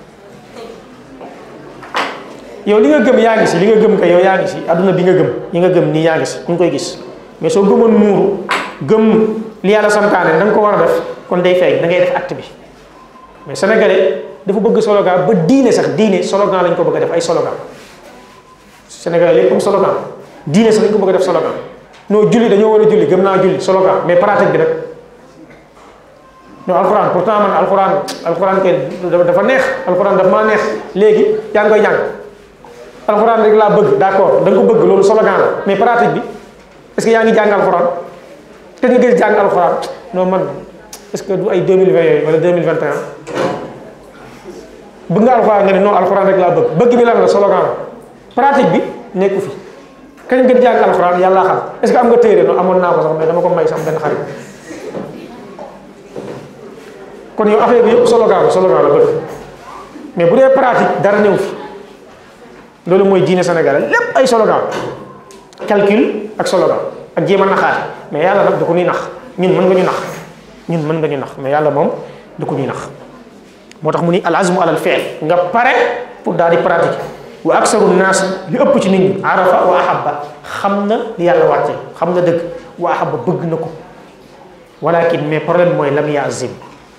yow li nga gëm yaa ngi si li nga gëm kay yow yaa ngi si adduna bi nga gëm yi nga gëm nii yaa ngi si ñu ngi koy gis mais soo gëmoon muuru gëm li yàlla santaane da nga ko war a def kon day feeñ da ngay def acte bi mais sénégalais dafa bëgg slogan ba diine sax diine slogan lañ ko bëgg a def ay slogan sénégalais lépp am slogan diine sax lañ ko bëgg a def slogan non julli dañoo war a julli gëm naa julli slogan mais pratique bi nag non alxuraan pourtant man alxuraan alxuraan kay dafa neex alxuraan dafa maa neex léegi yaa ngi koy jàng alxuraan rek laa bëgg d'accord da nga ko bëgg loolu slogan la mais pratique bi est-ce que yaa ngi jàng alxuraan te nga gis jàng alxuraan non man est-ce que du ay 2020 yooyu wala 2021 bëgg nga alxuraan nga ne non alxuraan rek laa bëgg bëgg bi lan la slogan la pratique bi nekku fi kañ nga jàng alxuraan yàlla xam est-ce que am nga téere no amoon naa ko sax mais dama ko may sama benn xarit kon yow affaire bi yëpp slogan la slogan la bëgg mais bu dee pratique dara néew fi loolu mooy diine sénégalais lépp ay slogan calcul ak slogan ak jéem a naxaate mais yàlla nag du ko ñuy nax ñun mën nga ñu nax ñun mën nga ñu nax mais yàlla moom du ko ñuy nax moo tax mu ni al azmu alal fi'l nga pare pour daal di pratiquer wa aksaru naas li ëpp ci nit ñi arafa wa ahabba xam na li yàlla wàcce xam na dëgg wa ahabba bëgg na ko walakin mais problème mooy lam yazim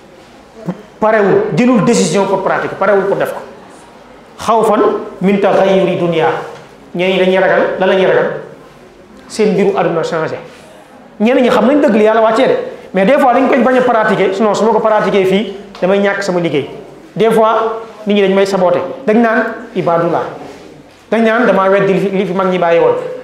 parewul jëlul décision pour pratiquer parewul pour def ko xawfan min taxayuri dunia ñeneen ñi dañuy ragal lan la ñuy ragal seen mbiru àdduna changé ñeneen ñi xam nañ dëgg li yàlla wàccee de mais des fois dañ koy bañ a pratiquer sinon su ma ko pratiquer fii damay ñàkk sama liggéey des fois nit ñi dañ may saboté dañ naan ibadullah dañ naan damaa weddi li fi li fi mag ñi bàyyi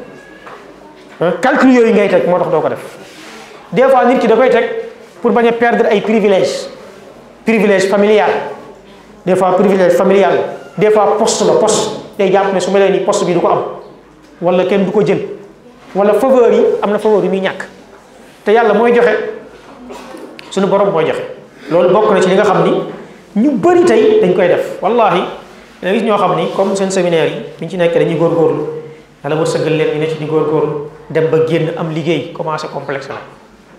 woon calcul yooyu ngay teg moo tax doo ko def des fois nit ki da koy teg pour bañ a perdre ay privilèges privilège familial des fois privilège familial des fois poste la poste day jàpp ne su ma leen ni poste bi du ko am wala kenn du ko jël wala faveur yi am na faveur yi muy ñàkk te yàlla mooy joxe suñu borom mooy joxe loolu bokk na ci li nga xam ni ñu bëri tey dañ koy def wallahi da gis ñoo xam ni comme seen séminaire yi bi ñu ci nekk dañuy góorgóorlu yàlla war sëggal leen ñu ne ci di góorgóorlu dem ba génn am liggéey commencé complexe la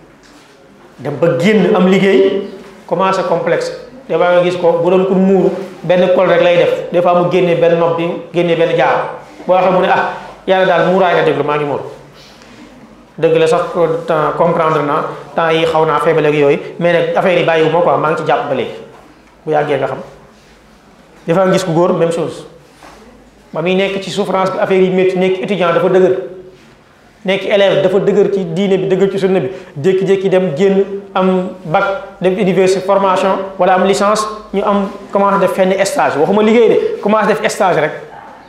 dem ba génn am liggéey commencé complexe des fois nga gis ko bu doon pour muuru benn col rek lay def des fois mu génnee benn nopp bi génnee benn jaar boo waxee mu ne ah yàlla daal muuraay la déglu maa ngi muur dëgg la sax temps comprendre naa temps yi xaw naa feebale ak yooyu mais nag affaire yi bàyyiwu ma quoi maa ngi ci jàpp ba léegi bu yàggee nga xam des fois nga gis ku góor même chose ba muy nekk ci souffrance bi affaire yi métti nekk étudiant dafa dëgër nekk élève dafa dëgër ci diine bi dëgër ci sunna bi jékki-jékki dem génn am bac dem université formation wala am licence ñu am commencé def fenn stage waxuma liggéey de commencé def stage rek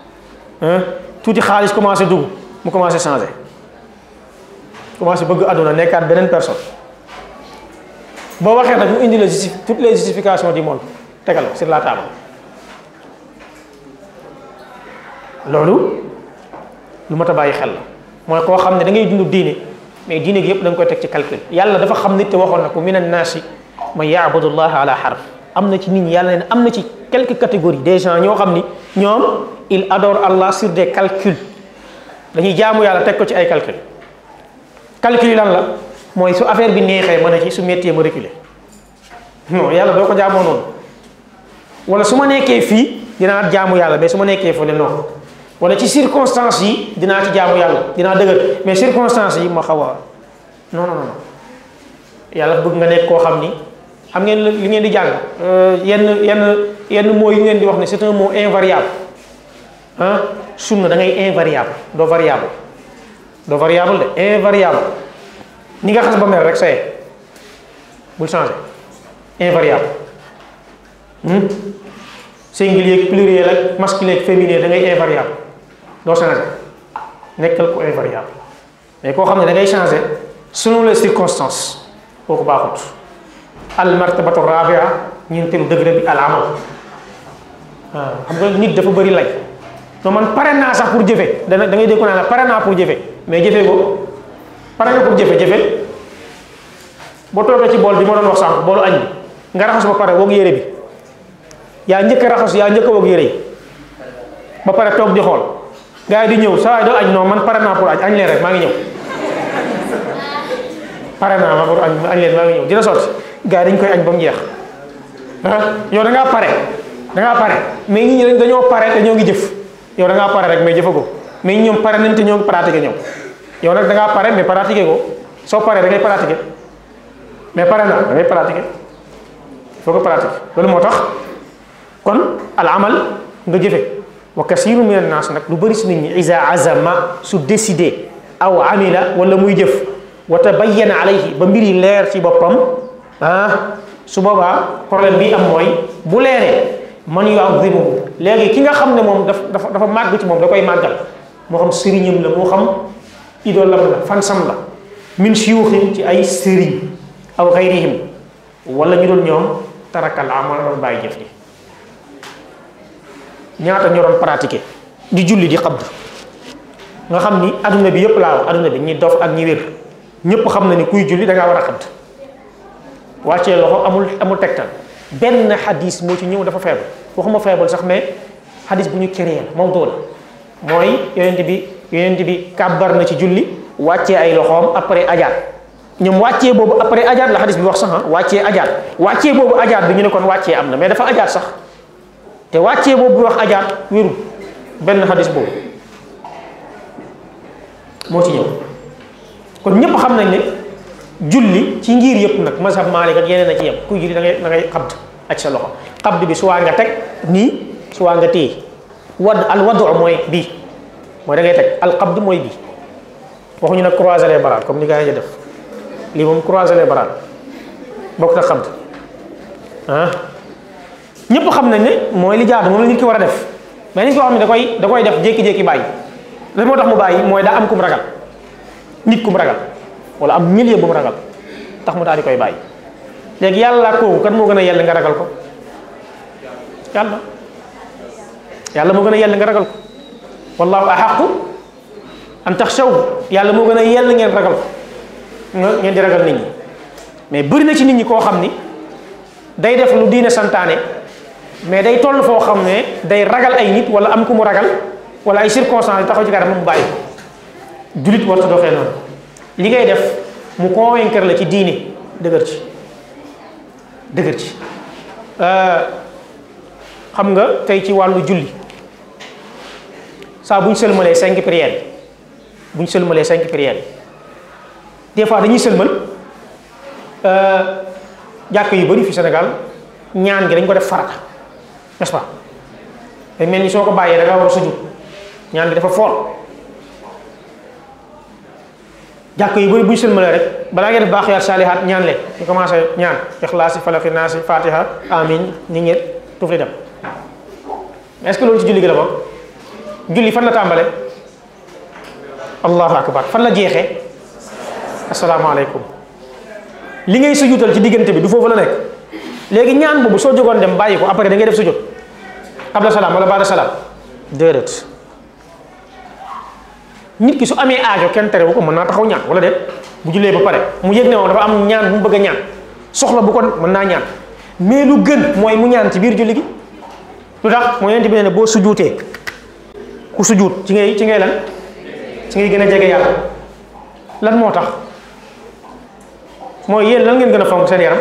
tuuti xaalis commencé dugg mu commencé changé commencé bëgg àdduna nekkaat beneen personne boo waxee nag mu indi la justi toutes les justifications du monde tegal sur la table loolu lu mat a bàyyi xel la mooy koo xam ne da ngay dund diine mais diine gi yëpp da nga koy teg ci calcul yàlla dafa xam nit te waxoon na ko min annaasi man yaabudu llaha ala harf am na ci nit ñi yàlla ne am na ci quelques catégories des gens ñoo xam ni ñoom il adore Allah sur des calculs dañuy jaamu yàlla teg ko ci ay calcul calcul yi lan la mooy su affaire bi neexee mën a ci su méttee ma reculer non yàlla doo ko jaamoo noonu wala su ma nekkee fii dinaa jaamu yàlla mais su ma nekkee fële non wala ci circonstances yi dinaa ci jaamu yàlla dinaa dëgër mais circonstances yi ma xaw a non non non yàlla bëgg nga nekk koo xam ni xam ngeen li ngeen di jàng yenn yenn yenn mots yi ngeen di wax ne c'est un mot invariable ah sunna da ngay invariable doo variable doo variable de invariable ni nga xas ba mel rek saye bul changer invariable singulier pluriel ak masculin ak féminin da ngay invariable doo changer nekkal ko invariable mais koo xam ne da ngay changer selon les circonstances kooku baaxut al martabatu rabia ñeenteelu degré bi al amal waaw xam nga nit dafa bëri lay non man pare naa sax pour jëfe dana da ngay dégg ko naa la pare naa pour jëfe mais jëfe ko pare nga pour jëfe jëfe boo toogee ci bool bi ma doon wax sànq boolu añ bi nga raxas ba pare woog yére bi yaa njëkk a raxas yaa njëkk a woog yére yi ba pare toog di xool gars yi di ñëw saa waay doo añ non man pare naa pour añ añ leen rek maa ngi ñëw pare naa ma pour añ añ leen maa ngi ñëw dina sotti gars yi dañ koy añ ba mu jeex ah yow da ngaa pare da ngaa pare mais ñi ñi dañoo pare te ñoo ngi jëf yow da ngaa pare rek mais jëfa ko mais ñi ñoom pare nañ te ñoo ngi pratiqué ñëw yow nag da ngaa pare mais pratiqué ko soo paree da ngay pratiqué mais pare na da ngay pratiqué il faut que pratiqué loolu moo tax kon al amal nga jëfe wa kasiru min annaas nag lu bëri si nit ñi isa azama su décidé aw amila wala muy jëf wa tabayyana alayhi ba mbir yi leer ci boppam ah su boobaa problème bi am mooy bu leeree man yu'azzimuhu léegi ki nga xam ne moom daf dafa dafa màgg ci moom da koy màggal moo xam sëriñam la moo xam idolam la fansam la min shuyuxin ci ay sëriñ aw xayrihim wala ñu doon ñoom tarakal amal doon bàyyi jëf ji ñaata ñu doon pratiquer di julli di xabd nga xam ni adduna bi yëpp laaw adduna bi ñi dof ak ñi wér ñëpp xam na ni kuy julli da ngaa war a xabd wàccee loxo amul amul tegtal benn xadis moo ci ñëw dafa feebal waxuma feebal sax mais xadis bu ñu créé la moom doole mooy yonent bi yonent bi kàbbar na ci julli wàccee ay loxoom après ajaat ñoom wàccee boobu après ajaat la xadis bi wax sax wàccee ajaat wàccee boobu ajaat bi ñu ne kon wàccee am na mais dafa ajaat sax te wàccee boobu bi wax ajaat wérul benn xadis boobu moo ci ñëw kon ñëpp xam nañ ne julli ci ngir yëpp nag mazhab Maalik ak yeneen a ci yem kuy julli da ngay da ngay xabd ak sa loxo xabd bi suwaa nga teg nii suwaa nga téye wadd al wadu mooy bii mooy da ngay teg al xabd mooy bii waxuñu nag croiser les bras comme ni gars yi def lii moom croiser les bras bokk na xabd ah ñëpp xam nañ ne mooy li jaadu moom la nit ki war a def mais nit koo xam ne da koy da koy def jékki-jékki bàyyi lan moo tax mu bàyyi mooy daa am kum ragal nit kum ragal wala am milieu bu mu ragal tax mu daal di koy bàyyi léegi yàlla kooku kan moo gën a yell nga ragal ko yàlla yàlla moo gën a yell nga ragal ko wallahu ahaqu an taxshaw yàlla moo gën a yell ngeen ragal ko ngeen di ragal nit ñi mais bëri na ci nit ñi koo xam ni day def lu diine santaane mais day toll foo xam ne day ragal ay nit wala am ku mu ragal wala ay circonstances taxaw ci kanam mu bàyyi julit warta doxee noonu li ngay def mu convaincre la ci diine dëgër ci dëgër ci xam nga tey ci wàllu julli saa bu ñu sëlmalee cinq prières bu ñu sëlmalee cinq prières des fois dañuy sëlmal jàkk yu bari fi Sénégal ñaan gi dañ ko def farata n'est-ce pas day mel ni soo ko bàyyee da nga war a sujud ñaan gi dafa fool jàkk yu bëri bu ñu sëlmalee rek balaa ngeen def baax yaat saalihaat ñaan leen ñu commencé ñaan ixlaasi falaki naasi fatiha amin ni ngeen tuuf li dem est-ce que loolu ci julli gi la bokk julli fan la tàmbale allahu akbar fan la jeexee asalaamaaleykum li ngay sujjutal ci diggante bi du foofu la nekk léegi ñaan boobu soo jógoon dem bàyyi ko après da ngay def sujjut qabla salaam wala baada salaam déedéet nit ki su amee aajo kenn tere bu ko mën naa taxaw ñaan wala déet bu jullee ba pare mu yëg ne moom dafa am ñaan bu mu bëgg a ñaan soxla bu ko mën naa ñaan mais lu gën mooy mu ñaan ci biir julli gi lu tax mooy yonent bi ne boo sujuutee ku sujuut ci ngay ci ngay lan ci ngay gën a jege yàlla lan moo tax mooy yéen lan ngeen gën a fonk seen yaram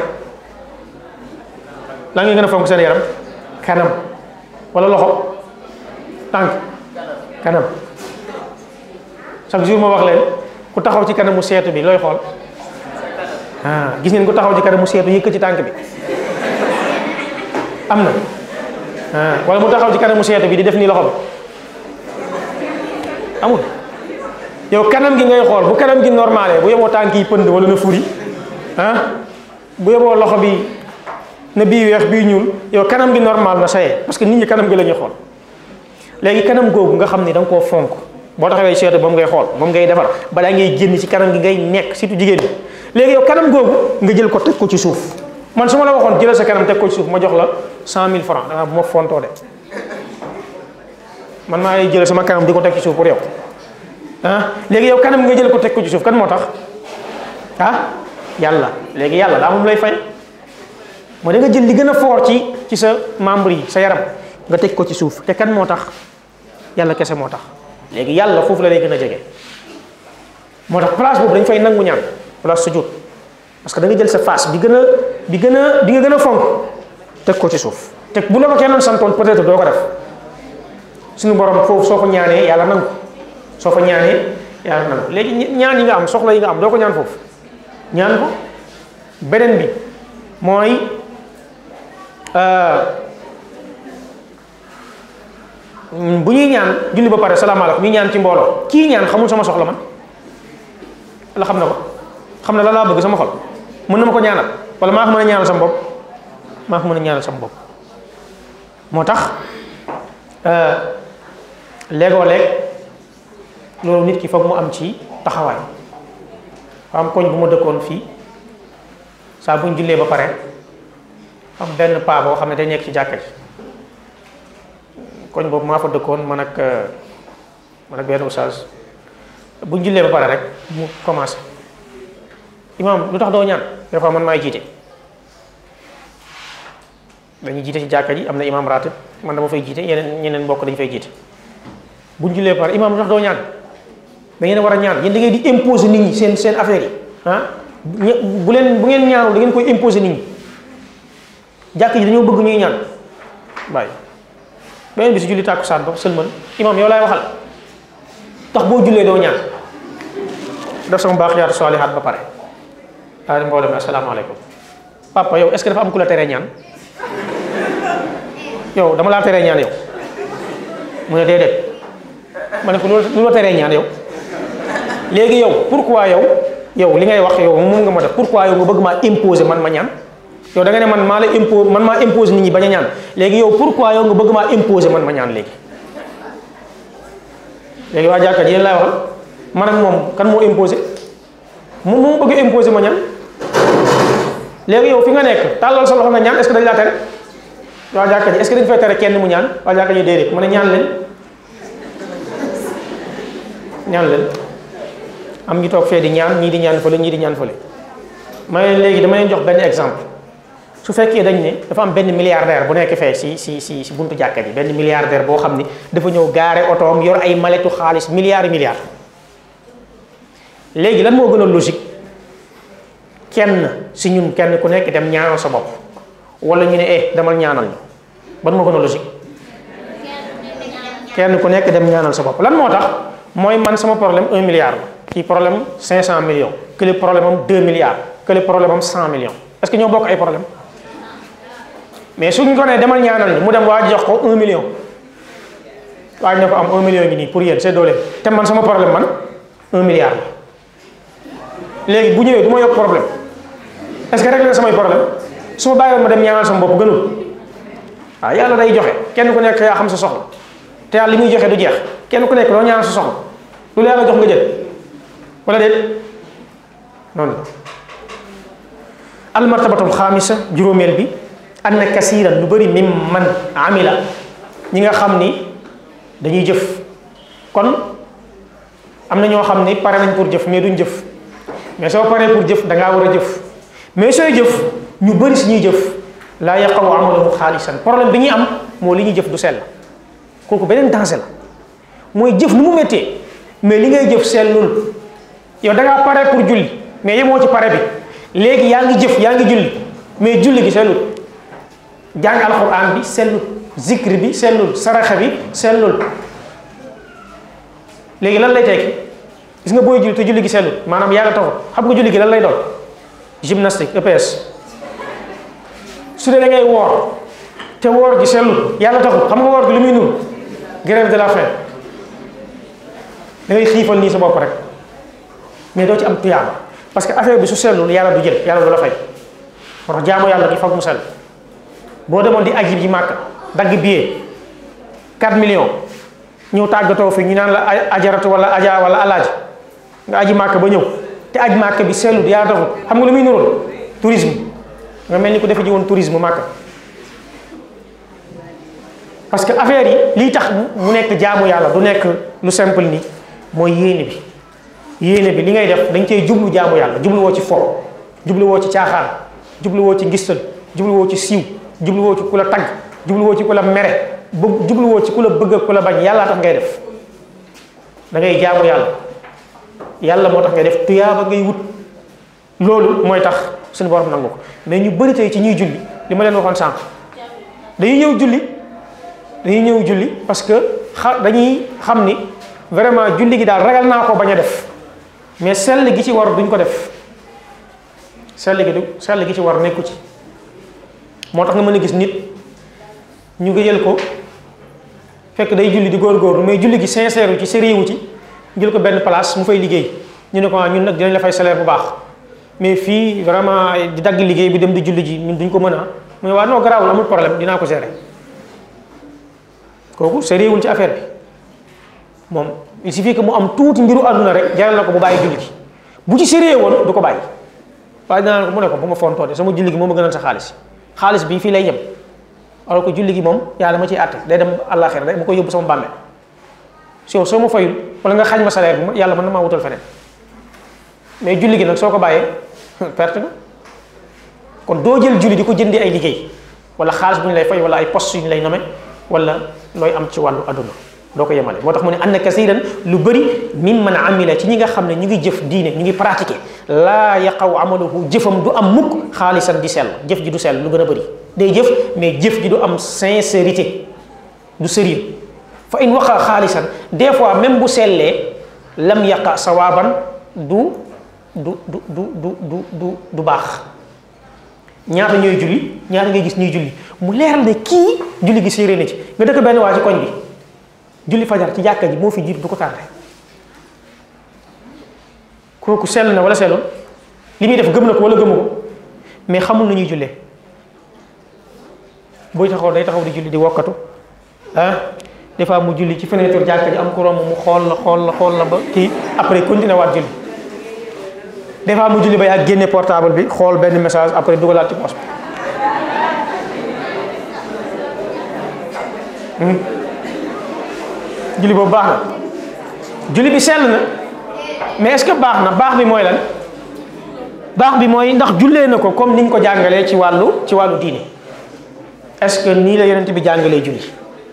lan ngeen gën a fonk seen yaram kanam wala loxo tànk kanam chaque jour ma wax leen ku taxaw ci kanamu seetu bi looy xool ah gis ngeen ku taxaw ci kanamu seetu yëkk ci tànk bi am na ah wala mu taxaw ci kanamu seetu bi di def nii loxo bi amul yow kanam gi ngay xool bu kanam gi normalé bu yeboo tànk yi pënd wala na furi ah bu yeboo loxo bi na bii weex bii ñuul yow kanam gi normal na saye parce que nit ñi kanam gi la ñuy xool léegi kanam googu nga xam ni da nga koo fonk boo taxawee seetu moom ngay xool moom ngay defar balaa ngay génn ci kanam gi ngay nekk surtout jigéen ñi léegi yow kanam googu nga jël ko teg ko ci suuf man su ma la waxoon jëlal sa kanam teg ko ci suuf ma jox la cent mille francs dangaa bu ma fontoo de man maa ngi jël sama kanam di ko teg ci suuf pour yow ah léegi yow kanam nga jël ko teg ko ci suuf kan moo tax ah yàlla léegi yàlla daa moom lay fay moo da nga jël li gën a fort ci ci sa membre yi sa yaram nga teg ko ci suuf te kan moo tax yàlla kese moo tax léegi yàlla foofu la lay gën a jege moo tax place boobu dañ fay nangu ñaan place sujud parce que da nga jël sa face bi gën a bi gën a bi nga gën a fonk teg ko ci suuf te bu la ko kenn santoon peut-être doo ko def suñu borom foofu soo ko ñaanee yàlla nangu soo ko ñaanee yàlla nangu léegi ñaan yi nga am soxla yi nga am doo ko ñaan foofu ñaan ko beneen bi mooy bu ñuy ñaan julli ba pare salaamaaleykum ñu ñaan ci mbooloo kii ñaan xamul sama soxla man la xam na ko xam na la laa bëgg sama xol mën na ma ko ñaanal wala maa ko mën a ñaanal sama bopp maa ko mën a ñaanal sama bopp moo tax léegoo léeg loolu nit ki foog mu am ci taxawaay fa am koñ bu ma dëkkoon fii saa bu ñu jullee ba pare am benn paa boo xam ne day nekk ci jàkka ji koñ boobu maa fa dëkkoon man ak man ak benn oustaz bu ñu jullee ba pare rek mu commencé imam lu tax doo ñaan des fois man maay jiite dañuy jiite ci jàkka ji am na imam ratib man dama fay jiite yeneen ñeneen mbokk dañu fay jiite bu ñu jullee ba pare imam lu tax doo ñaan da ngeen war a ñaan yéen da ngeen di imposer nit ñi seen seen affaire yi ah bu leen bu ngeen ñaanul da ngeen koy imposer nit ñi jàkk ji dañoo bëgg ñuy ñaan bàyyi beneen bi si julli tàkkusaan ba sëlmal imam yow laay waxal tax boo jullee doo ñaan def sama baaxiyaatu saalihaat ba pare daa di mbooloo mi asalaamaaleykum papa yow est-ce que dafa am ku la teree ñaan yow dama laa teree ñaan yow mu ne déedéet ma ne ko lu la teree ñaan yow léegi yow pourquoi yow yow li ngay wax yow moom nga ma def pourquoi yow nga bëgg maa imposer man ma ñaan yow da nga ne man maa la impo man maa imposer nit ñi bañ a ñaan léegi yow pourquoi yow nga bëgg maa imposer man ma ñaan léegi léegi waa jàkka ji yéen laay waxal man ak moom kan moo imposer moom moo bëgg imposer ma ñaan léegi yow fi nga nekk tàllal sa loxo nga ñaan est-ce que dañ laa tere waa jàkka ji est-ce que dañ fay tere kenn mu ñaan waa jàkka ji déedéet ma ne ñaan leen ñaan leen am ñu toog fee di ñaan ñii di ñaan fële ñii di ñaan fële ma ne léegi dama leen jox benn exemple su fekkee dañ ne dafa am benn milliardaire bu nekk fee si si si si buntu jàkka ji benn milliardaire boo xam ni dafa ñëw gaare otoom yor ay maletu xaalis milliards yi milliards léegi lan moo gën a logique kenn si ñun kenn ku nekk dem ñaanal sa bopp wala ñu ne eh demal ñaanal ñu ban moo gën a logique kenn ku nekk dem ñaanal sa bopp lan moo tax mooy man sama problème un milliard la kii problème cinq cent millions kële problème am deux milliards kële problème am cent millions est-ce que ñoo bokk ay problème mais suñ ko nee demal ñaanal ni mu dem waa jox ko un million waa ne ko am un million ngi nii pour yéen c'est doole te man sama problème man un milliard la léegi bu ñëwee du ma yokk problème est-ce que réglé na samay problème su ma bàyyiwoon ma dem ñaanal sama bopp gënul waaw yàlla day joxe kenn ku nekk yaa xam sa soxla te yàlla li muy joxe du jeex kenn ku nekk doo ñaanal sa soxla lu la yàlla jox nga jël wala déet noonu la almartabatul xaamisa juróomeel bi anna kasiran lu bëri mim man amila ñi nga xam ni dañuy jëf kon am na ñoo xam ni pare nañ pour jëf mais duñ jëf mais soo paree pour jëf da ngaa war a jëf mais sooy jëf ñu bëri si ñuy jëf laa yaqawu amalahu xaalisan problème bi ñuy am moo li ñuy jëf du sell kooku beneen danger la mooy jëf nu mu méttee mais li ngay jëf sellul yow da ngaa pare pour julli mais yemoo ci pare bi léegi yaa ngi jëf yaa ngi julli mais julli gi sellul jàng alquran bi sellul zikr bi sellul saraxa bi sellul léegi lan lay tekki gis nga booy julli te julli gi sellul maanaam yaa nga taxul xam nga julli gi lan lay doon gymnastique EPS su dee da ngay woor te woor gi sellul yàlla taxul xam nga woor gi lu muy nuru grève de la faim da ngay xiifal nii sa bopp rek mais doo ci am tuyaaba parce que affaire bi su sellul yàlla du jël yàlla du la fay moo tax jaamu yàlla gi foog mu sell boo demoon di aji ji màkk dagg billet 4 millions ñëw tàggatoo fi ñu naan la ajaratu wala aja wala alaaji nga aji màkk ba ñëw te aji màkk bi sellul yàlla taxul xam nga lu muy nurul tourisme nga mel ni ko defe ji woon tourisme màkk parce que affaire yi lii tax mu nekk jaamu yàlla du nekk lu simple ni mooy yéene bi yéene bi li ngay def dañ cey jublu jaamu yàlla jubluwoo ci fo jubluwoo ci caaxaan jubluwoo ci ngistal jubluwoo ci siiw jubluwoo ci ku la tagg jubluwoo ci ku la mere bu jubluwoo ci ku la bëgg ku la bañ yàlla tax ngay def da ngay jaamu yàlla yàlla moo tax ngay def tuyaaba ngay wut loolu mooy tax suñu borom nangu ko mais ñu bëri tey ci ñuy julli li ma leen waxoon sànq dañuy ñëw julli dañuy ñëw julli parce que xa dañuy xam ni vraiment julli gi daal ragal naa ko bañ a def mais sell gi ci war duñ ko def sell gi du sell gi ci war nekku ci moo tax nga mën a gis nit ñu ngi jël ko fekk day julli di góorgóorlu mais julli gi sincère wu ci sérieux wu ci jël ko benn place mu fay liggéey ñu ne ko ñun nag dinañ la fay salaire bu baax mais fii vraiment di dagg liggéey bi dem di julli ji ñun duñ ko mën a mu ne waa non garaawul amul problème dinaa ko gérer kooku sérieux wul ci affaire bi moom il suffit que mu am tuuti mbiru àdduna rek jaral na ko bu bàyyi julli gi bu ci sérieux woon du ko bàyyi waaye dinaa ko mu ne ko bu ma fontoo de sama julli gi moo ma gënal sa xaalis xaalis bi fii lay yem alors que julli gi moom yàlla ma ciy àtte day dem àllaaxira day ma koy yóbbu sama bàmmeel soo soo ma fayul wala nga xañ ma salaire bi yàlla mën na maa wutal feneen mais julli gi nag soo ko bàyyee perte nga kon doo jël julli di ko jëndee ay liggéey wala xaalis bu ñu lay fay wala ay poste yu ñu lay nome wala looy am ci wàllu adduna doo ko yemale moo tax mu ne anna kasiran lu bëri min man amila ci ñi nga xam ne ñu ngi jëf diine ñu ngi pratiquer laa yaqaw amaluhu jëfam du am mukk xaalisan di sell jëf ji du sell lu gën a bëri day jëf mais jëf ji du am sincérité du sérieux fa in waqa xaalisan des fois même bu sellee lam yaqa sawaaban du du du du du du du du baax ñaata ñooy julli ñaata ngay gis ñuy julli mu leeral ne kii julli gi séerée na ci nga dëkk benn waa ci koñ bi julli fajar ci jàkka ji moo fi jiitu du ko tardé kooku sell na wala sellul li muy def gëm na ko wala gëmu ko mais xamul na ñuy jullee booy taxaw day taxaw di julli di wokkatu ah des fois mu julli ci fenêtre jàkka ji am ko romb mu xool la xool la xool la ba kii après continuer waat julli des fois mu julli ba yaa génne portable bi xool benn message après dugalaat ci poche bi julli boobu baax na julli bi sell na mais est-ce que baax na baax bi mooy lan baax bi mooy ndax jullee na ko comme niñ ko jàngalee ci wàllu ci wàllu diine est-ce que nii la yonent bi jàngalee julli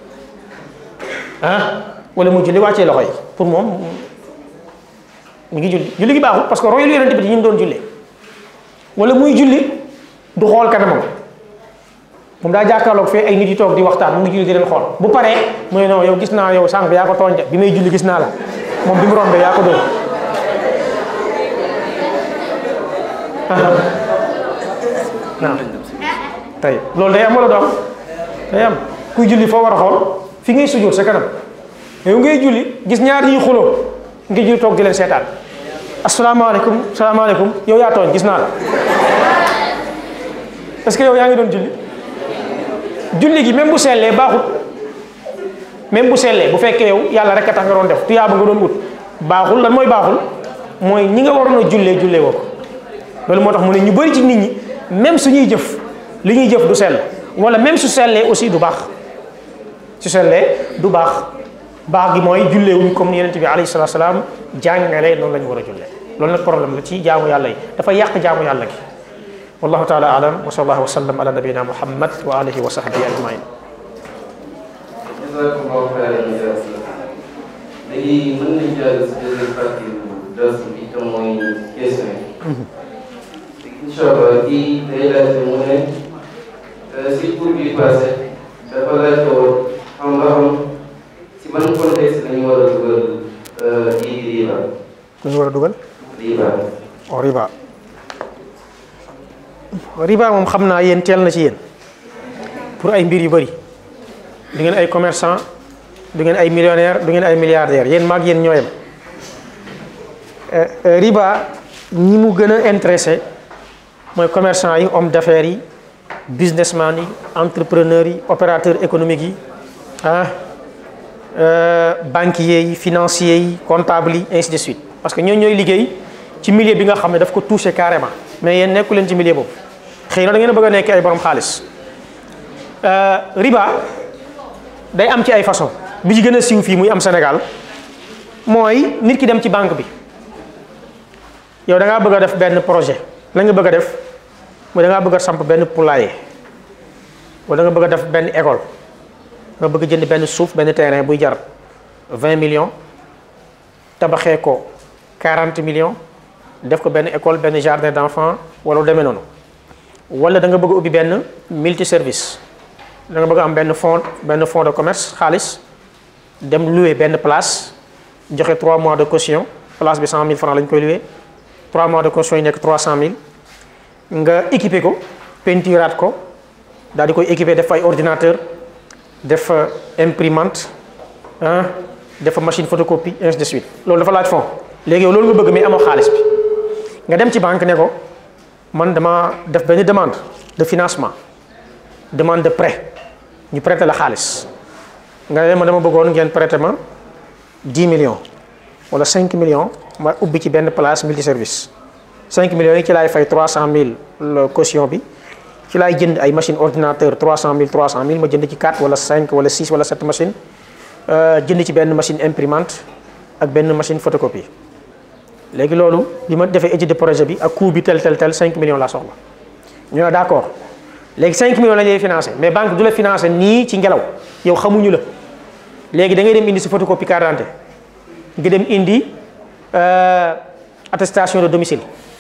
ah wala mu julli wàccee loxo yi pour moom mu ngi julli julli gi baaxul parce que royul yonent bi di ñu doon jullee wala muy julli du xool kanamam moom daa jàkkaarloog fee ay nit yi toog di waxtaan mu ngi julli di leen xool bu paree mu ne non yow gis naa yow sànq yaa ko tooñ de bi may julli gis naa la moom bi mu rombee yaa ko dóor waaw tey loolu day am wala doom day am kuy julli foo war a xool fi ngay sujjóot sa kanam yow ngay julli gis ñaar ñuy xuloo nga julli toog di leen seetaan asalaamaaleykum salaamaaleykum yow yaa tooñ gis naa la est-ce que yow yaa ngi doon julli julli gi même bu sellee baaxut même bu sellee bu fekkee yow yàlla rek a tax nga doon def tuyaaba nga doon wut baaxul lan mooy baaxul mooy ñi nga waroon a jullee jullee woo ko loolu moo tax mu ne ñu bëri ci nit ñi même suñuy jëf li ñuy jëf du sell wala même su sellee aussi du baax su sellee du baax baax gi mooy jullee wuñ comme ni yonent bi alayhi salaatu salaam jàngale noonu la ñu war a jullee loolu nag problème la ci jaamu yàlla yi dafa yàq jaamu yàlla gi wallahu taala alam wa sallallahu wa sallam ala nabiyina muhammad wa alihi wa sahbihi ajmain jazakumullahu xayran léegi mën nañ jàll si deuxième partie dars bi te mooy question yi incha allah kii day laajte mu ne si cours bi passé dafa laajte woon xam nga xam si ban contexte la ñu war a dugal lii di riba lu ñu war a dugal riba o riba riba moom xam naa yéen teel na ci yéen pour ay mbir yu bëri du ngeen ay commerçant du ngeen ay millionnaire du ngeen ay milliardaire yéen maag yéen ñooyam riba ñi mu gën a intéressé mooy commerçant yi homme d'affaires yi businessman yi entrepreneurs yi opérateurs économiques yi ah banquiers yi financiers yi comptables yi ainsi de suite parce que ñoo ñooy liggéey ci milieu bi nga xam ne daf ko touché carrément mais yéen nekku leen ci milieu boobu xëy na da ngeen a bëgg a nekk ay borom xaalis riba day am ci ay façon bi ci gën a siiw fii muy am Sénégal mooy nit ki dem ci banque bi yow da ngaa bëgg a def benn projet la nga bëgg a def mooy da ngaa bëgg a samp benn poulailler wala da nga bëgg a def benn école nga bëgg jënd benn suuf benn terrain buy jar 20 millions tabaxee ko 40 millions def ko benn école benn jardin d'enfants wala lu demee noonu wala da nga bëgg a ubbi benn multi service da nga bëgg a am benn fonds benn fonds de commerce xaalis dem louer benn place joxe 3 mois de caution place bi 100000 francs lañ koy louer 3 mois de caution yi nekk 300000 nga équiper ko peinturaat ko daal di koy équiper def ay ordinateur def imprimante ah def machine photocopie ainsi de suite loolu dafa laaj fond léegi yow loolu nga bëgg mais amoo xaalis bi nga dem ci banque ne ko man dama def benn demande de financement demande de prêt ñu prêter la xaalis nga ne ma dama bëggoon ngeen prêter ma 10 millions wala 5 millions ma ubbi ci benn place multi service 5 millions yi ci laay fay 300000 la caution bi ci laay jënd ay machine ordinateur 300000 300000 ma jënd ci 4 wala 5 wala 6 wala 7 machine jënd ci benn machine imprimante ak benn machine photocopie léegi loolu bi ma defee étude de projet bi ak coût bi tel tel tel 5 millions laa soxla ñu ne d' accord léegi 5 millions la ñuy financé mais banque du la financé nii ci ngelaw yow xamuñu la léegi da ngay dem indi si photocopie carte d'identité nga dem indi attestation de domicile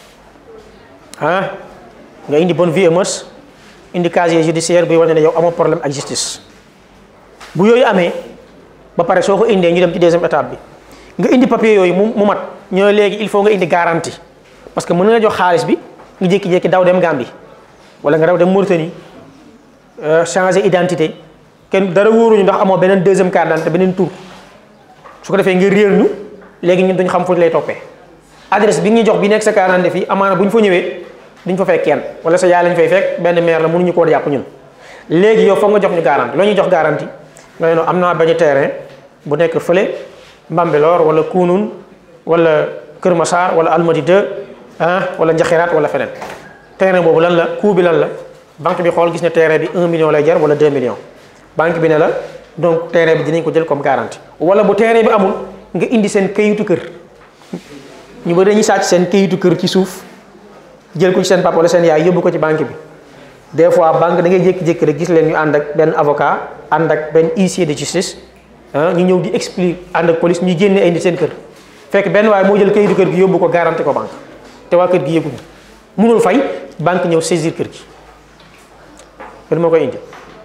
ah nga indi bonne vie et mœurs indi casier judiciaire buy wane ne yow amoo problème ak justice bu yooyu amee ba pare soo ko indee ñu dem ci deuxième étape bi nga indi papier yooyu mu mu mat ñoo léegi il faut nga indi garantie parce que mën na jox xaalis bi nga jékki-jékki daw dem Gambie wala nga daw dem Mauritanie changer identité kenn dara wóoruñu ndax amoo beneen deuxième carte d'identité beneen tour su ko defee nga réer ñu léegi ñun duñ xam fu ñu lay toppee adresse bi nga ñu jox bi nekk sa carte d'identité fii amaana bu ñu fa ñëwee duñ fa fekk kenn wala sa yaay lañ fay fekk benn maire la mënuñu koo jàpp ñun léegi yow foog nga jox ñu garantie loo ñuy jox garantie nga ne am naa bañ terrain bu nekk fële Mbambilor wala Kounoune wala Kër Massar wala Almadi 2 ah wala Njaxiraat wala feneen terrain boobu lan la coût bi lan la banque bi xool gis ne terrain bi 1 million lay jar wala 2 millions banque bi ne la donc terrain bi dinañ ko jël comme garantie wala bu terrain bi amul nga indi seen kayitu kër ñu ba dañuy sàcc seen kayitu kër ci suuf jël ko ci seen papa wala seen yaay yóbbu ko ci banque bi des fois banque da ngay jékki-jékki rek gis leen ñu ànd ak benn avocat ànd ak benn huissier de justice ñu ñëw di explique ànd ak police ñuy génne ay nit seen kër fekk benn waaye moo jël kayitu kër gi yóbbu ko garanti ko banque te waa kër gi yëguñu mënul fay banque ñëw saisir kër gi loolu moo koy indi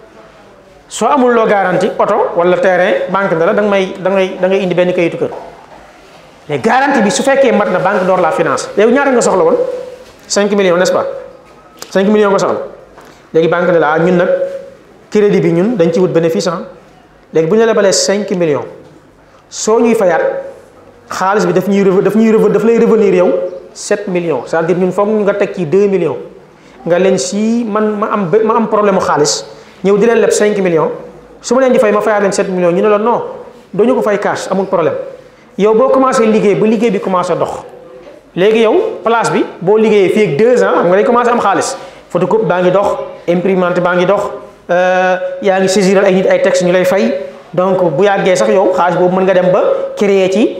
soo amul loo garanti oto wala terrain banque ne la da nga may da ngay da ngay indi benn kayitu kër mais garantie bi su fekkee mat na banque door la finance yow ñaata nga soxla woon 5 millions n'est-ce pas 5 millions nga soxla léegi banque ne la ñun nag crédit bi ñun dañ ci wut bénéfice ah léegi bu ñu la lebalee 5 millions soo ñuy fayaat xaalis bi daf ñuy rev daf ñuy rev daf lay revenir yow 7 millions c'est-à-dire ñun foog nga teg ci 2 millions nga leen si man ma am ma am problème mu xaalis ñëw di leen leb 5 millions su ma leen di fay ma fayaat leen 7 millions ñu ne la non doo ñu ko fay cash amul problème yow boo commencé liggéey ba liggéey bi commencé dox léegi yow place bi boo liggéeyee fii ak 2 ans xam nga day commencé am xaalis photocopie baa ngi dox imprimante baa ngi dox yaa ngi saisiral ay nit ay texte ñu lay fay donc bu yàggee sax yow xaalis boobu mën nga dem ba créer ci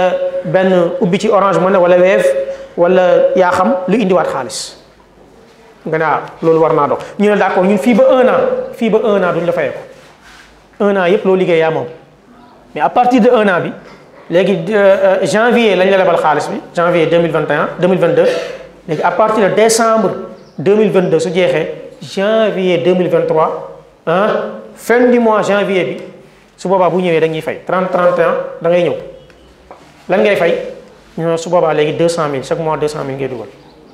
benn ubbi ci Orange Money wala Wave wala yaa xam lu indiwaat xaalis nga ne ah loolu war naa dox ñu ne d'accord ñun fii ba un an fii ba un an duñ la fayee ko un an yëpp loo liggéey yaa moom mais à partir de un an bi léegi janvier lañ la lebal xaalis bi janvier 2021 2022 léegi à partir de décembre 2022 su jeexee janvier 2023 ah fin du mois janvier bi su boobaa bu ñëwee dañuy fay 30 31 da ngay ñëw lan ngay fay ñu su boobaa léegi 200000 chaque mois 200000 ngay dugal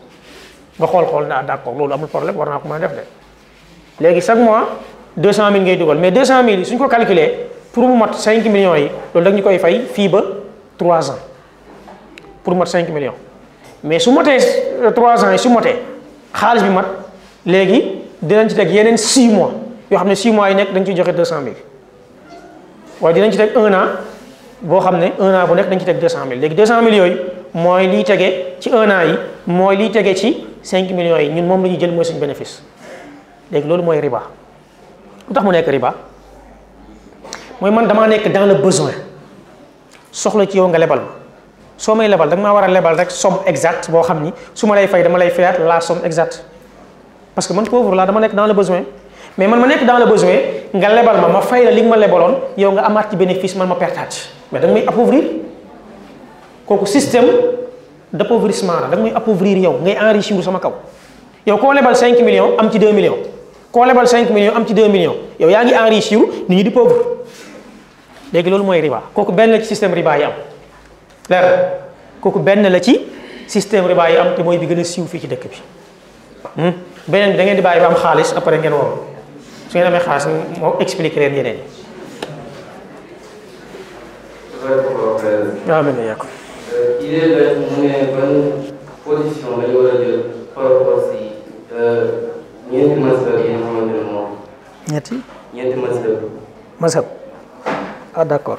nga xool xool naa d'accord loolu amul problème war naa ko mën a def de léegi chaque mois 200000 ngay dugal mais 200000 yi suñ ko calculer pour mu mat 5 millions yi loolu dañu koy fay fii ba 3 ans pour mu mat 5 millions mais su motee 3 ans yi su motee xaalis bi mat léegi dinañ ci teg yeneen 6 mois yoo xam ne 6 mois yi nekk dañ ciy joxe 200000 waaye dinañ ci teg 1 an boo xam ne 1 an bu nekk dañ ci teg 200000 léegi 200000 yooyu mooy liy tege ci 1 an yi mooy liy tege ci 5 millions yi ñun moom la ñuy jël mooy suñu bénéfice léegi loolu mooy riba lu tax mu nekk riba mooy man damaa nekk dans le besoin soxla ci yow nga lebal ma soo may lebal da nga maa war a lebal rek somme exacte boo xam ni su ma lay fay dama lay fayaat la somme exacte parce que man pauvre laa dama nekk dans le besoin mais man ma nekk dans le besoin nga lebal ma ma fay la li nga ma lebaloon yow nga amaat ci bénéfice man ma pertaat mais da nga may appauvrir kooku système d'appauvrissement la da nga may appauvrir yow ngay enrichir sama kaw yow koo lebal 5 millions am ci 2 millions koo lebal 5 millions am ci 2 millions yow yaa ngi enrichir nit ñi di pauvre léegi loolu mooy riba kooku benn la ci système riba yi am leer kooku benn la ci système riba yi am te mooy bi gën a siiw fii ci dëkk bi beneen bi da ngeen di bàyyi ba am xaalis après ngeen woo su ngeen amee xaalis moo expliquer leen yeneen yi. amiin yaa ko. idée la mu ne ban position la ñu war a jël par rapport si ñeenti masala yi nga xamante ne moom. ñetti. ñeenti masala. mazhab ah d'accord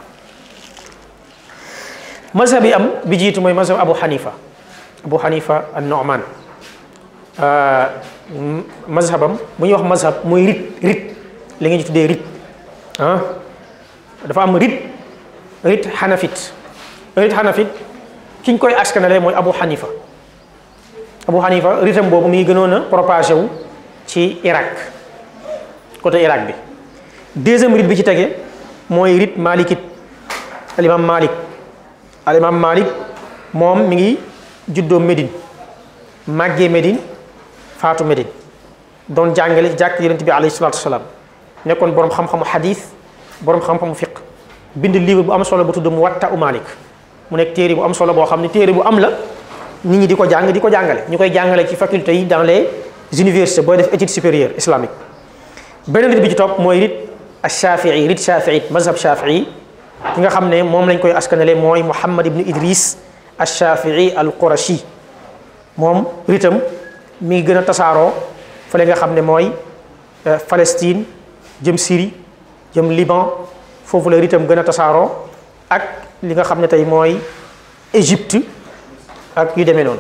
mazhab yi am bi jiitu mooy mazhab Abu Hanifa Abu Hanifa an-Nu'man mazhabam bu ñuy wax mazhab mooy rit rit li nga ñu tuddee rit ah dafa am rit rit xanafit rit xanafit ki ñu koy askanale mooy Abu Hanifa Abu Hanifa ritam boobu mi ngi gënoon a propagé wu ci Irak côté Irak bi deuxième rit bi ci tege mooy rit malikit al imam Malik al imam Malik moom mi ngi juddoo Médine màggee Médine faatu Médine doon jàngale ci jàkk yonent bi alayhi salaatu wasalaam nekkoon borom xam-xamu xadis borom xam-xamu fiq bind livre bu am solo bu tudd Muwatta u Malik mu nekk téere bu am solo boo xam ne téere bu am la nit ñi di ko jàng di ko jàngale ñu koy jàngale ci faculté yi dans les universités booy def étude supérieure islamique beneen rit bi ci topp mooy rit ashafii rit shafii mazhab shafii ki nga xam ne moom lañ koy askanale mooy Muhammad ibn Idris ashafii al qurashi moom ritam mi ngi gën a tasaaroo fële nga xam ne mooy Palestine jëm Syrie jëm Liban foofu la ritam gën a tasaaroo ak li nga xam ne tey mooy Égypte ak yu demee noonu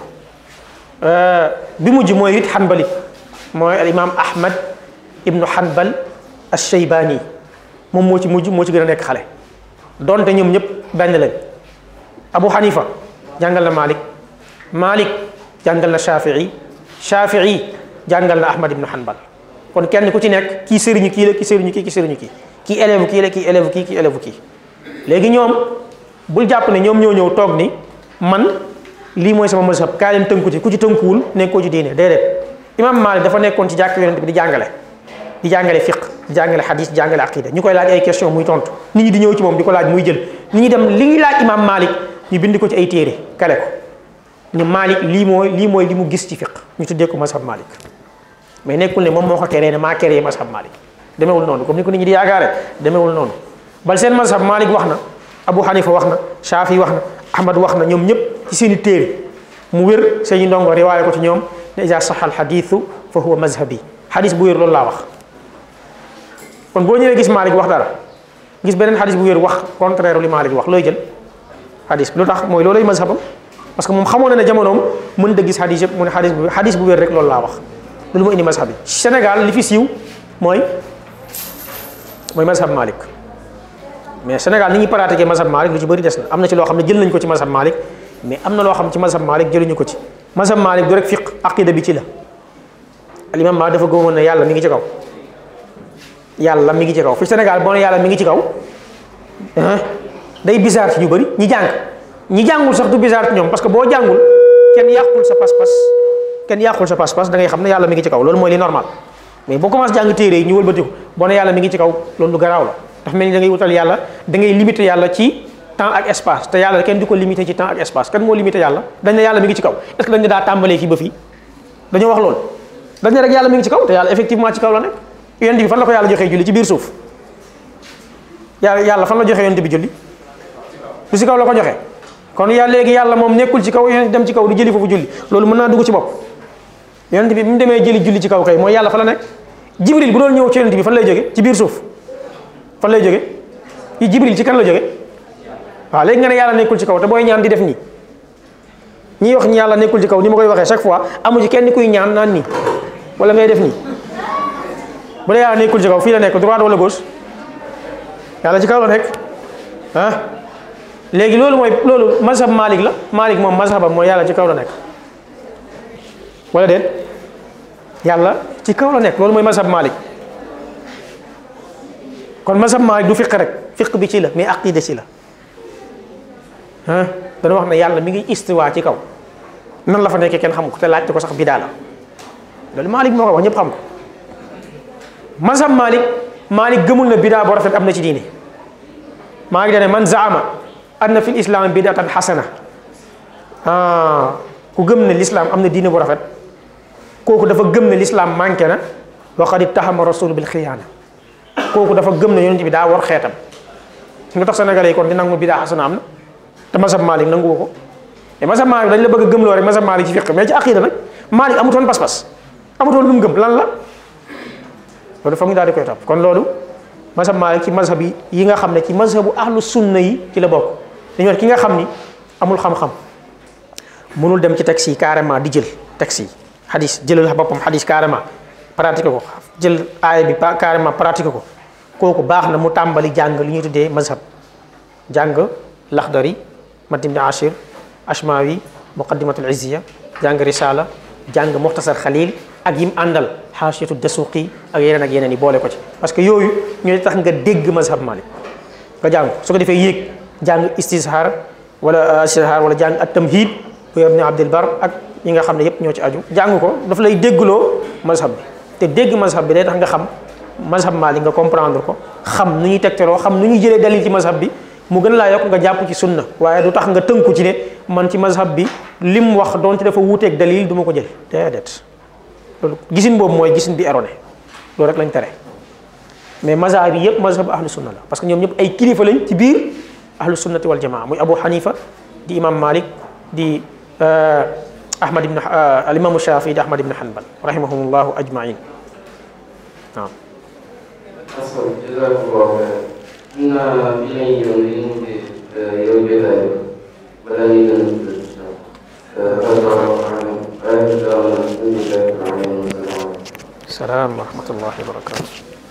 bi mujj mooy rit Hanbali mooy al imam Ahmad ibnu Hanbal ash-Shaybani moom moo ci mujj moo ci gën a nekk xale donte ñoom ñëpp benn lañ Abu Hanifa jàngal na Malik Malik jàngal na Shafii Shafii jàngal na Ahmad ibnu Hanbal kon kenn ku ci nekk kii sëriñu kii la kii sëriñu kii kii sëriñu kii kii élève kii la kii élève kii kii élève kii léegi ñoom bul jàpp ne ñoom ñoo ñëw toog ni man lii mooy sama mazhab kaa leen tënku ci ku ci tënkuwul nekkoo ci diine déedéet imam Malik dafa nekkoon ci jàkk yonent bi di jàngale di jàngale fiq di jàngale xadis di jàngale aqida ñu koy laaj ay question muy tontu nit ñi di ñëw ci moom di ko laaj muy jël nit ñi dem li ñuy laaj imam Malik ñu bind ko ci ay téere kale ko ñu Malik lii mooy lii mooy li mu gis ci fiq ñu tuddee ko mazhab Malik mais nekkul ne moom moo ko teree ne maa créé mazhab Malik demewul noonu comme ni ko nit ñi di yaakaare demewul noonu bal seen mazhab Malik wax na Abu Hanifa wax na Shafi wax na Ahmad wax na ñoom ñëpp ci seen i téere mu wér seen i ndongo riwaale ko ci ñoom ne iza saxa al xadiisu fa huwa mazhabi xadis bu wér loolu laa wax kon boo ñëwee gis Malik wax dara gis beneen xadis bu wér wax contraire li Malik wax looy jël xadis bi lu tax mooy loolay mazhabam parce que moom xamoon na ne jamonoom mën da gis xadis yëpp mu ne xadis bu xadis bu wér rek loolu laa wax loolu moo indi mazhab bi Sénégal li fi siiw mooy mooy mazhab Malik mais Sénégal ni ñuy pratiquer mazhab Malik lu ci bëri des na am na ci loo xam ne jël nañ ko ci mazhab Malik mais am na loo xam ci mazhab Malik jëluñu ko ci mazhab Malik du rek fiq aqida bi ci la al imam Malik dafa gëmoon ne yàlla mi ngi ci kaw yàlla mi ngi ci kaw fi Sénégal boo ne yàlla mi ngi ci kaw day bizarre ci ñu bëri ñi jàng ñi jàngul sax du bizarre ci ñoom parce que boo jàngul kenn yàqul sa pas-pas kenn yàqul sa pas-pas da ngay xam ne yàlla mi ngi ci kaw loolu mooy li normal mais boo commencé jàng téere yi ñu wëlbatiku boo ne yàlla mi ngi ci kaw loolu lu garaaw la dafa mel ni da ngay wutal yàlla da ngay limité yàlla ci temps ak espace te yàlla kenn du ko limité ci temps ak espace kan moo limité yàlla dañ ne yàlla mi ngi ci kaw est-ce que dañ ne daa tàmbalee fii ba fii dañoo wax loolu dañ ne rek yàlla mi ngi ci kaw te yàlla effectivement ci kaw la nekk yonent bi fan la ko yàlla joxee julli ci biir suuf yàlla yàlla fan la joxee yonent bi julli du si kaw la ko joxee kon yàlla léegi yàlla moom nekkul ci kaw yonent dem ci kaw di jëli foofu julli loolu mën naa dugg ci bopp yonent bi bi mu demee jëli julli ci kaw kay mooy yàlla fa la nekk jibril bu doon ñëw ci yonent bi fan lay jóge ci biir suuf fan lay jóge yi jibril ci kan la jóge waaw léegi nga ne yàlla nekkul ci kaw te booy ñaan di def nii ñiy wax ñi yàlla nekkul ci kaw ni ma koy waxee chaque fois amu ci kenn kuy ñaan naan nii wala ngay def nii bu dee yàlla nekkul ci kaw fii la nekk droite wala gauche yàlla ci kaw la nekk ah léegi loolu mooy loolu mazhab Malik la Malik moom mazhabam mooy yàlla ci kaw la nekk wala déet yàlla ci kaw la nekk loolu mooy mazhab Malik kon mazhab Malik du fiq rek fiq bi ci la mais aqida ci la ah dana wax ne yàlla mi ngi istiwa ci kaw nan la fa nekkee kenn xamu ko te laajte ko sax bidaa la loolu Malik moo ko wax ñëpp xam ko mazhab Malik Malik gëmul na bidaa boo rafet am na ci diine maa ngi dane man zaama anna fi l islam bidatan xasana ah ku gëm ne l'islam am na diine bu rafet kooku dafa gëm ne l'islam manqué na wa qad ittahama rasul bil xiyaana kooku dafa gëm ne yonent bi daa war xeetam nga tax sénégalais yi kon di nangu bidaa xasana am na te mazhab Malik nanguwu ko te mazhab Malik dañ la bëgg a gëmloo rek mazhab Malik ci fiq mais ci aqida nag Malik amutoon pas-pas amutoon lu mu gëm lan la loolu foog ñu daal di koy topp kon loolu mazhab Malik ci mazhab yi yi nga xam ne ci mazhabu ahlu sunna yi ci la bokk dañu wax ki nga xam ni amul xam-xam mënul dem ci texte yi carrément di jël texte yi xadis jëlal boppam xadis carrément pratiqué ko jël aaya bi pa carrément pratiqué ko kooku baax na mu tàmbali jàng li ñuy tuddee mazhab jàng laxdari matim ni ashir ashmawi muqaddimatul izziya jàng risala jàng muxtasar xalil ak yim àndal xaasiyatu dasuqi ak yeneen ak yeneen yi boole ko ci parce que yooyu ñooy tax nga dégg mazhab malik nga jàng su ko defee yéeg jàng istishar wala istishar wala jàng at tamhid bu ibn abdul bar ak ñi nga xam ne yépp ñoo ci aju jàng ko daf lay déggloo mazhab bi te dégg mazhab bi day tax nga xam mazhab malik nga comprendre ko xam nu ñuy tegtaloo xam nu ñuy jëlee dalil ci mazhab bi mu gën laa yokk nga jàpp ci sunna waaye du tax nga tënku ci ne man ci mazhab bi lim wax doonte dafa wuuteeg dalil du ma ko jël déedéet loolu gisin boobu mooy gisin bi erroné loolu rek lañ tere mais mazhab yi yëpp mazhab ahlu sunna la parce que ñoom ñëpp ay kilifa lañ ci biir ahlu sunnati wal jamaa muy abu hanifa di imam malik di ahmad ibn al imam shafi di ahmad ibn hanbal rahimahumullahu ajmain waaw asal jazakumullahu xayran xam naa bi lañ ñëw li mu di yow jotaay bi balaa ñuy gën a tudd allahu alam ayatu daawana alhamdulillahi rabbil alamin salaam wa rahmatullahi wa barakatuh